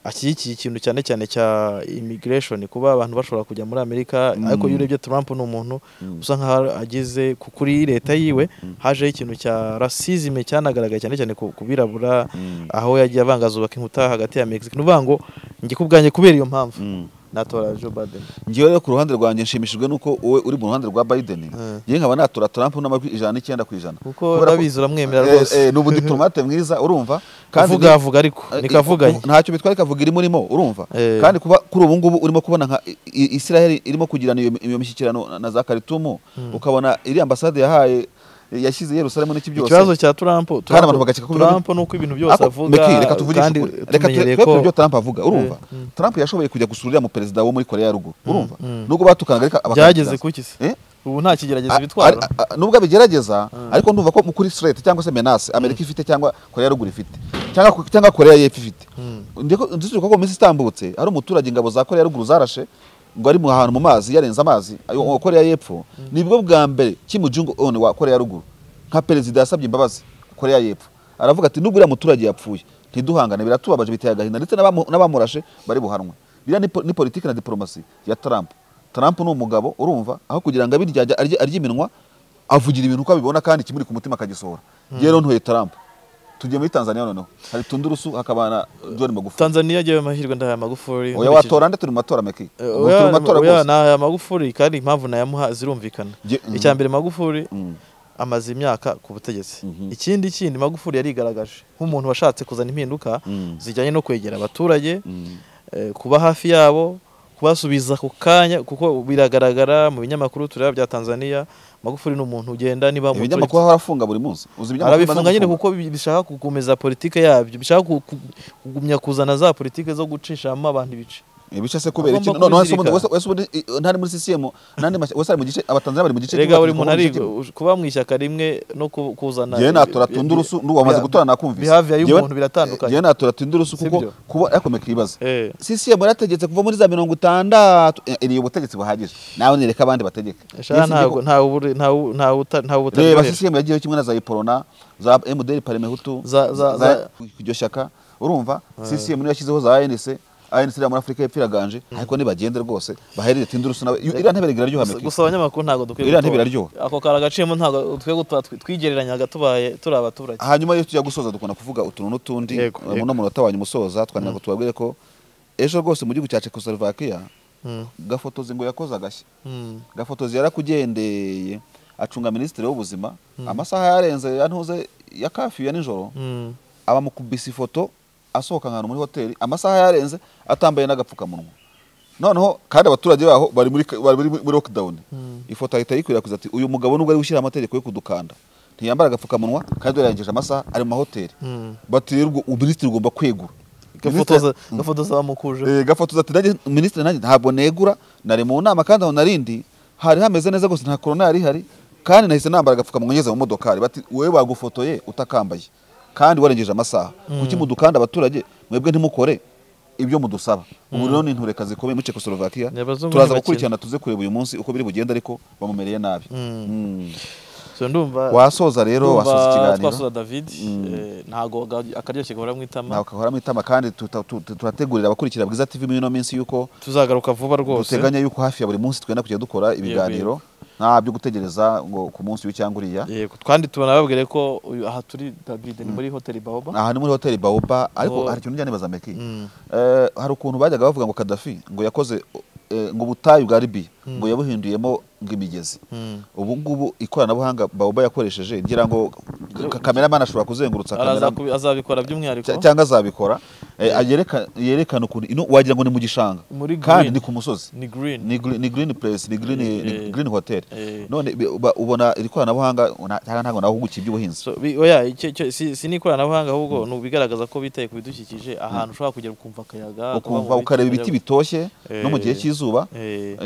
ashyigikiye ikintu cyane cyane cya immigration kuba abantu bashobora kujya muri Amerika ariko iyo urebye Trump ni umuntu usa nkaho ageze ku- kuri leta yiwe hajeho ikintu cya racism cyanagaragaye cyane cyane ku ku birabura aho yagiye avangazuba inkuta hagati ya Mexique ni ukuvuga ngo njye ku bwanjye kubera iyo mpamvu natora Joe Biden ngewe rero ku ruhande rwanjye nshimishijwe nuko wowe uri mu ruhande rwa biden Mm. yewe nkaba natura trump n'amajwi ijana n'icyenda ku ijana kuko Kubera ko- urabizi uramwemera Eh, rwose eh, ni ubudiplomate mwiza urumva avuga ni- avuga ariko eh, nikavuganye ntacyo bitwaye ikavuga irimo urimo urumva Eh. kandi kuba kuri ubu ngubu urimo kubona nka I- I- israel irimo kugirana iyo, iyo mishyikirano na za karitumu ukabona iri ambasade yahaye yashyize yerusalemu n'iki byose ikibazo cya turampo Kandi abantu bagakeka ko biba- turampo ni uko ibintu byose Ariko, avuga Meki, reka tuvugishe kandi ukuri. reka tu- tumenyereye twe ko tubwire ibyo Trump avuga urumva Eh, mm. Trump yashoboye kujya gusurira mu perezida wo muri Korea ya ruguru urumva nubwo batukanaga ariko abakandida- byageze kuki se Eh? ubu nta kigeragezo A- bitwara ari- a- a- nubwo abigerageza ariko ndumva ko mukuri straight cyangwa se menace Amerika ifite cyangwa Korea ya ruguru ifite cyangwa cyangwa Korea y'epfo ifite ndiko ndiziko ko mu minsi itambutse hari umuturage ingabo za Korea ya ruguru zarashe ngo ari mu hantu mu mazi yarenze amazi ayo wa Korea y'epfo nibwo bwa mbere Kim Jong Un wa Korea ya ruguru nka perezida yasabye imbabazi Korea y'epfo aravuga ati nubwo uriya muturage yapfuye ntiduhangane biratubabaje biteye agahinda ndetse n'abamu- n'abamurashe bari buhanwe biriya ni po- ni politiki na diporomasi ya Trump Trump ni umugabo urumva aho kugira ngo abirya ajya- arye, arye iminwa avugira ibintu uko abibona kandi kimuri ku mutima akagisohora yewe rero ntuye Trump tugiye muri Tanzania noneho hari tundurusu hakaba na John Magufuli tanzaniya agiye amahirwe ndahaye magufuri oya watora nde turi mu matora meki Eh, Ubu turi mu matora oya rwose nahaya magufuri kandi impamvu nayamuha zirumvikana Ge- mhm. icya mbere magufuri Mm. amaze imyaka ku butegetsi Mhm. ikindi kindi magufuri yarigaragaje nk'umuntu washatse kuzana impinduka Mm. zijyanye no kwegera abaturage Mm. eh, kuba hafi yabo kubasubiza ku kanya kuko biragaragara mu binyamakuru tureba bya tanzania magufuri ni umuntu ugenda niba mu muturage- ibinyamakuru ahora afunga buri munsi uzi ibinyamakuru arabifunga nyine banabifunga? kuko bi- bishaka gukomeza politike yabyo bishaka ku- ku- kugumya kuzana za politike zo gucishamo abantu ibice ibice se kubera iki Agomba none wese kubizirika. ubundi wese wese ubundi i- ntari muri CCM nandi mashya- wese ari mu gice abatanzania bari mu gice rega kimwe, buri bakizwa muntu mu ari gice kimwe. kuba mu ishyaka rimwe no ku- kuzana Jewe natura bi- tundurusu bi- n'uwo wamaze bi- gutora nakumvise behavior Jewe- y'umuntu biratandukanye. jewe natura tundurusu kuko Sibyo? kuba ariko meki ibaze Eh. CCM yarategetse kuva muri za mirongo itandatu iriye ubutegetsi buhagije nawe nereka abandi bategeka Shana Yesu ntago niko- ntawe ubure- ntawe- ntawe uta- ntawe reba utabyoheje. CCM yagiyeho kimwe na za iporona za MDR Parme Hutu Za- za- za- iryo shyaka urumva CCM niyo yashyizeho za ANC ANC iriya muri Afurika y'Epfo iraganje ariko nibagende rwose baherere tindurusu nawe iriya ntebe iraryoha Gusa- meki gusa abanyamakuru ntabwo dukwiye Iriya gutora. ntibiraryoha. ako kari agaciyemo ntabwo dukwiye gutora twi- twigereranyaga tubaye turi abaturage hanyuma iyo tujya gusoza dukunda kuvuga utuntu n'utundi Yego, eh, yego. muno munota wanyu umusoza twandika ngo tubabwire ko ejo rwose mu gihugu cya Czechoslovakia Mm, gafotozi ngo yakoze agashya mm, gafotozi yarakugendeye acunga minisitiri w'ubuzima amasaha yarenze ya ntuze ya kafiyu ya nijoro mm. abamukubise ifoto asohoka ahantu muri hoteli amasaha yarenze atambaye n'agapfukamunwa noneho kandi abaturage baho bari muri bari muri- muri lockdown ifoto ahita ayikwirakwiza ati uyu mugabo nubwo ari gushyira amategeko yo kudukanda ntiyambara agapfukamunwa kandi yarengeje amasaha ari mu mahoteli Mm. bati rero ubwo minisitiri ugomba kwegura gafotoza Minisitiri- gafotoza bamukuje Eh, gafotoza ati nanjye minisitiri nanjye ntabwo negura nari mu nama kandi aho narindi hari hameze neza gusa nta korona yari ihari kandi nahise nambara agapfukamunwa ngeze mu modokari bati wowe bagufotoye utakambaye kandi warengeje amasaha kuki mudukanda abaturage mwebwe ntimukore ibyo mudusaba ubu rero ni intureka zikomeye muri Czechoslovakia Ni abazungu turaza ntibakina. gukurikirana tuze kureba uyu munsi uko biri bugende ariko bamumereye nabi Mm. so ndumva wasoza rero ndumva wasoza ikiganiro twasoza david eh, ntago ga- akaryoshye gahora mu itama nawe ukahora mu itama kandi tuta- tu- tu- turategurira abakurikira bwiza TV muri ino minsi yuko tuzagaruka vuba rwose duteganya yuko hafi ya buri munsi twenda kujya dukora ibiganiro nta byo gutegereza ngo ku munsi w'i cyangwa uriya yego twandi tunababwire ko uyu aha turi david ni muri hoteli baoba aha ni muri hoteli baoba ariko Oh. hari ikintu njya nibaza meki Mm. Eh, hari ukuntu bajyaga bavuga ngo kadafi ngo yakoze eh, ngo ubutayu bwa libiya ngo yabuhinduyemo ngo imigezi Mm. ubu ngubu ikoranabuhanga baoba yakoresheje ngira ngo ka- kameramani ashobora kuzengurutsa Araza kameramani kubi- azabikora by'umwihariko Cya- cyangwa azabikora eh, yereka- yerekana ukuntu ino wagira ngo ni mu gishanga Muri kandi green. ni ku musozi ni green ni green, ni green place ni green, Eh, ni eh. green hotel Eh. none bi- uba- ubona iri koranabuhanga una- cyangwa ntabwo nawe uhugukiye iby'ubuhinzi So, bi- oya icyo- icyo- si si ni ikoranabuhanga ahubwo ni bigaragaza ko bitaye ku bidukikije ahantu ushobora kugera ukumva akayaga ukumva ukareba ibiti bitoshye no mu gihe Eh. cy'izuba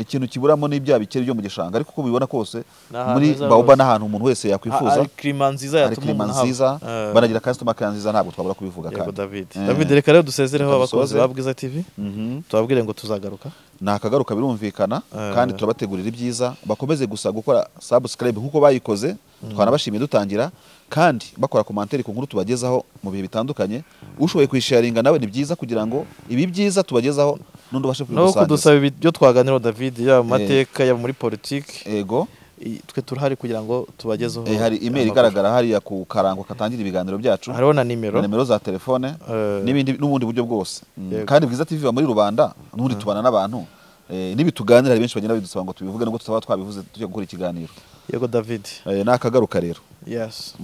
ikintu kiburamo ni bya bikeri byo mu gishanga ariko uko bibona kose ahantu muri heza baoba rwose. ni ahantu umuntu wese yakwifuza kirima nziza hari yatuma klima umuntu haba. nziza Eh. banagira customer care nziza ntabwo twabura kubivuga Yego kandi David. Eh. David reka rero dusezereho Reka abakozi dusoze. ba Bwiza TV. Mhm. Tubabwire ngo tuzagaruka. ni akagaruka birumvikana Eh. kandi turabategurira ibyiza bakomeze gusa gukora subscribe nk'uko bayikoze twanabashimiye dutangira kandi bakora komantere ku nkuru tubagezaho mu bihe bitandukanye ushoboye kwisharinga nawe ni byiza kugira ngo ibi byiza tubagezaho n'undi ubashe No kubigusangiza kudusaba ibi- ibyo twaganiraho David yaba mu Eh. mateka yaba muri politiki ego i- twe turahari kugira ngo tubagezeho. eh, hari email amakuru. igaragara hariya ku karango katangira ibiganiro byacu Hariho na na nimero. nimero za telefone Eh. n'ibindi n'ubundi buryo bwose Mm, Yego. kandi bwiza tv iba muri rubanda n'ubundi tubana n'abantu eh, n'ibituganira hari benshi bagenda bidusaba ngo tubivuge nubwo tutaba twabivuze tujya gukora ikiganiro Yego David. Eh, ni akagaruka rero Yes.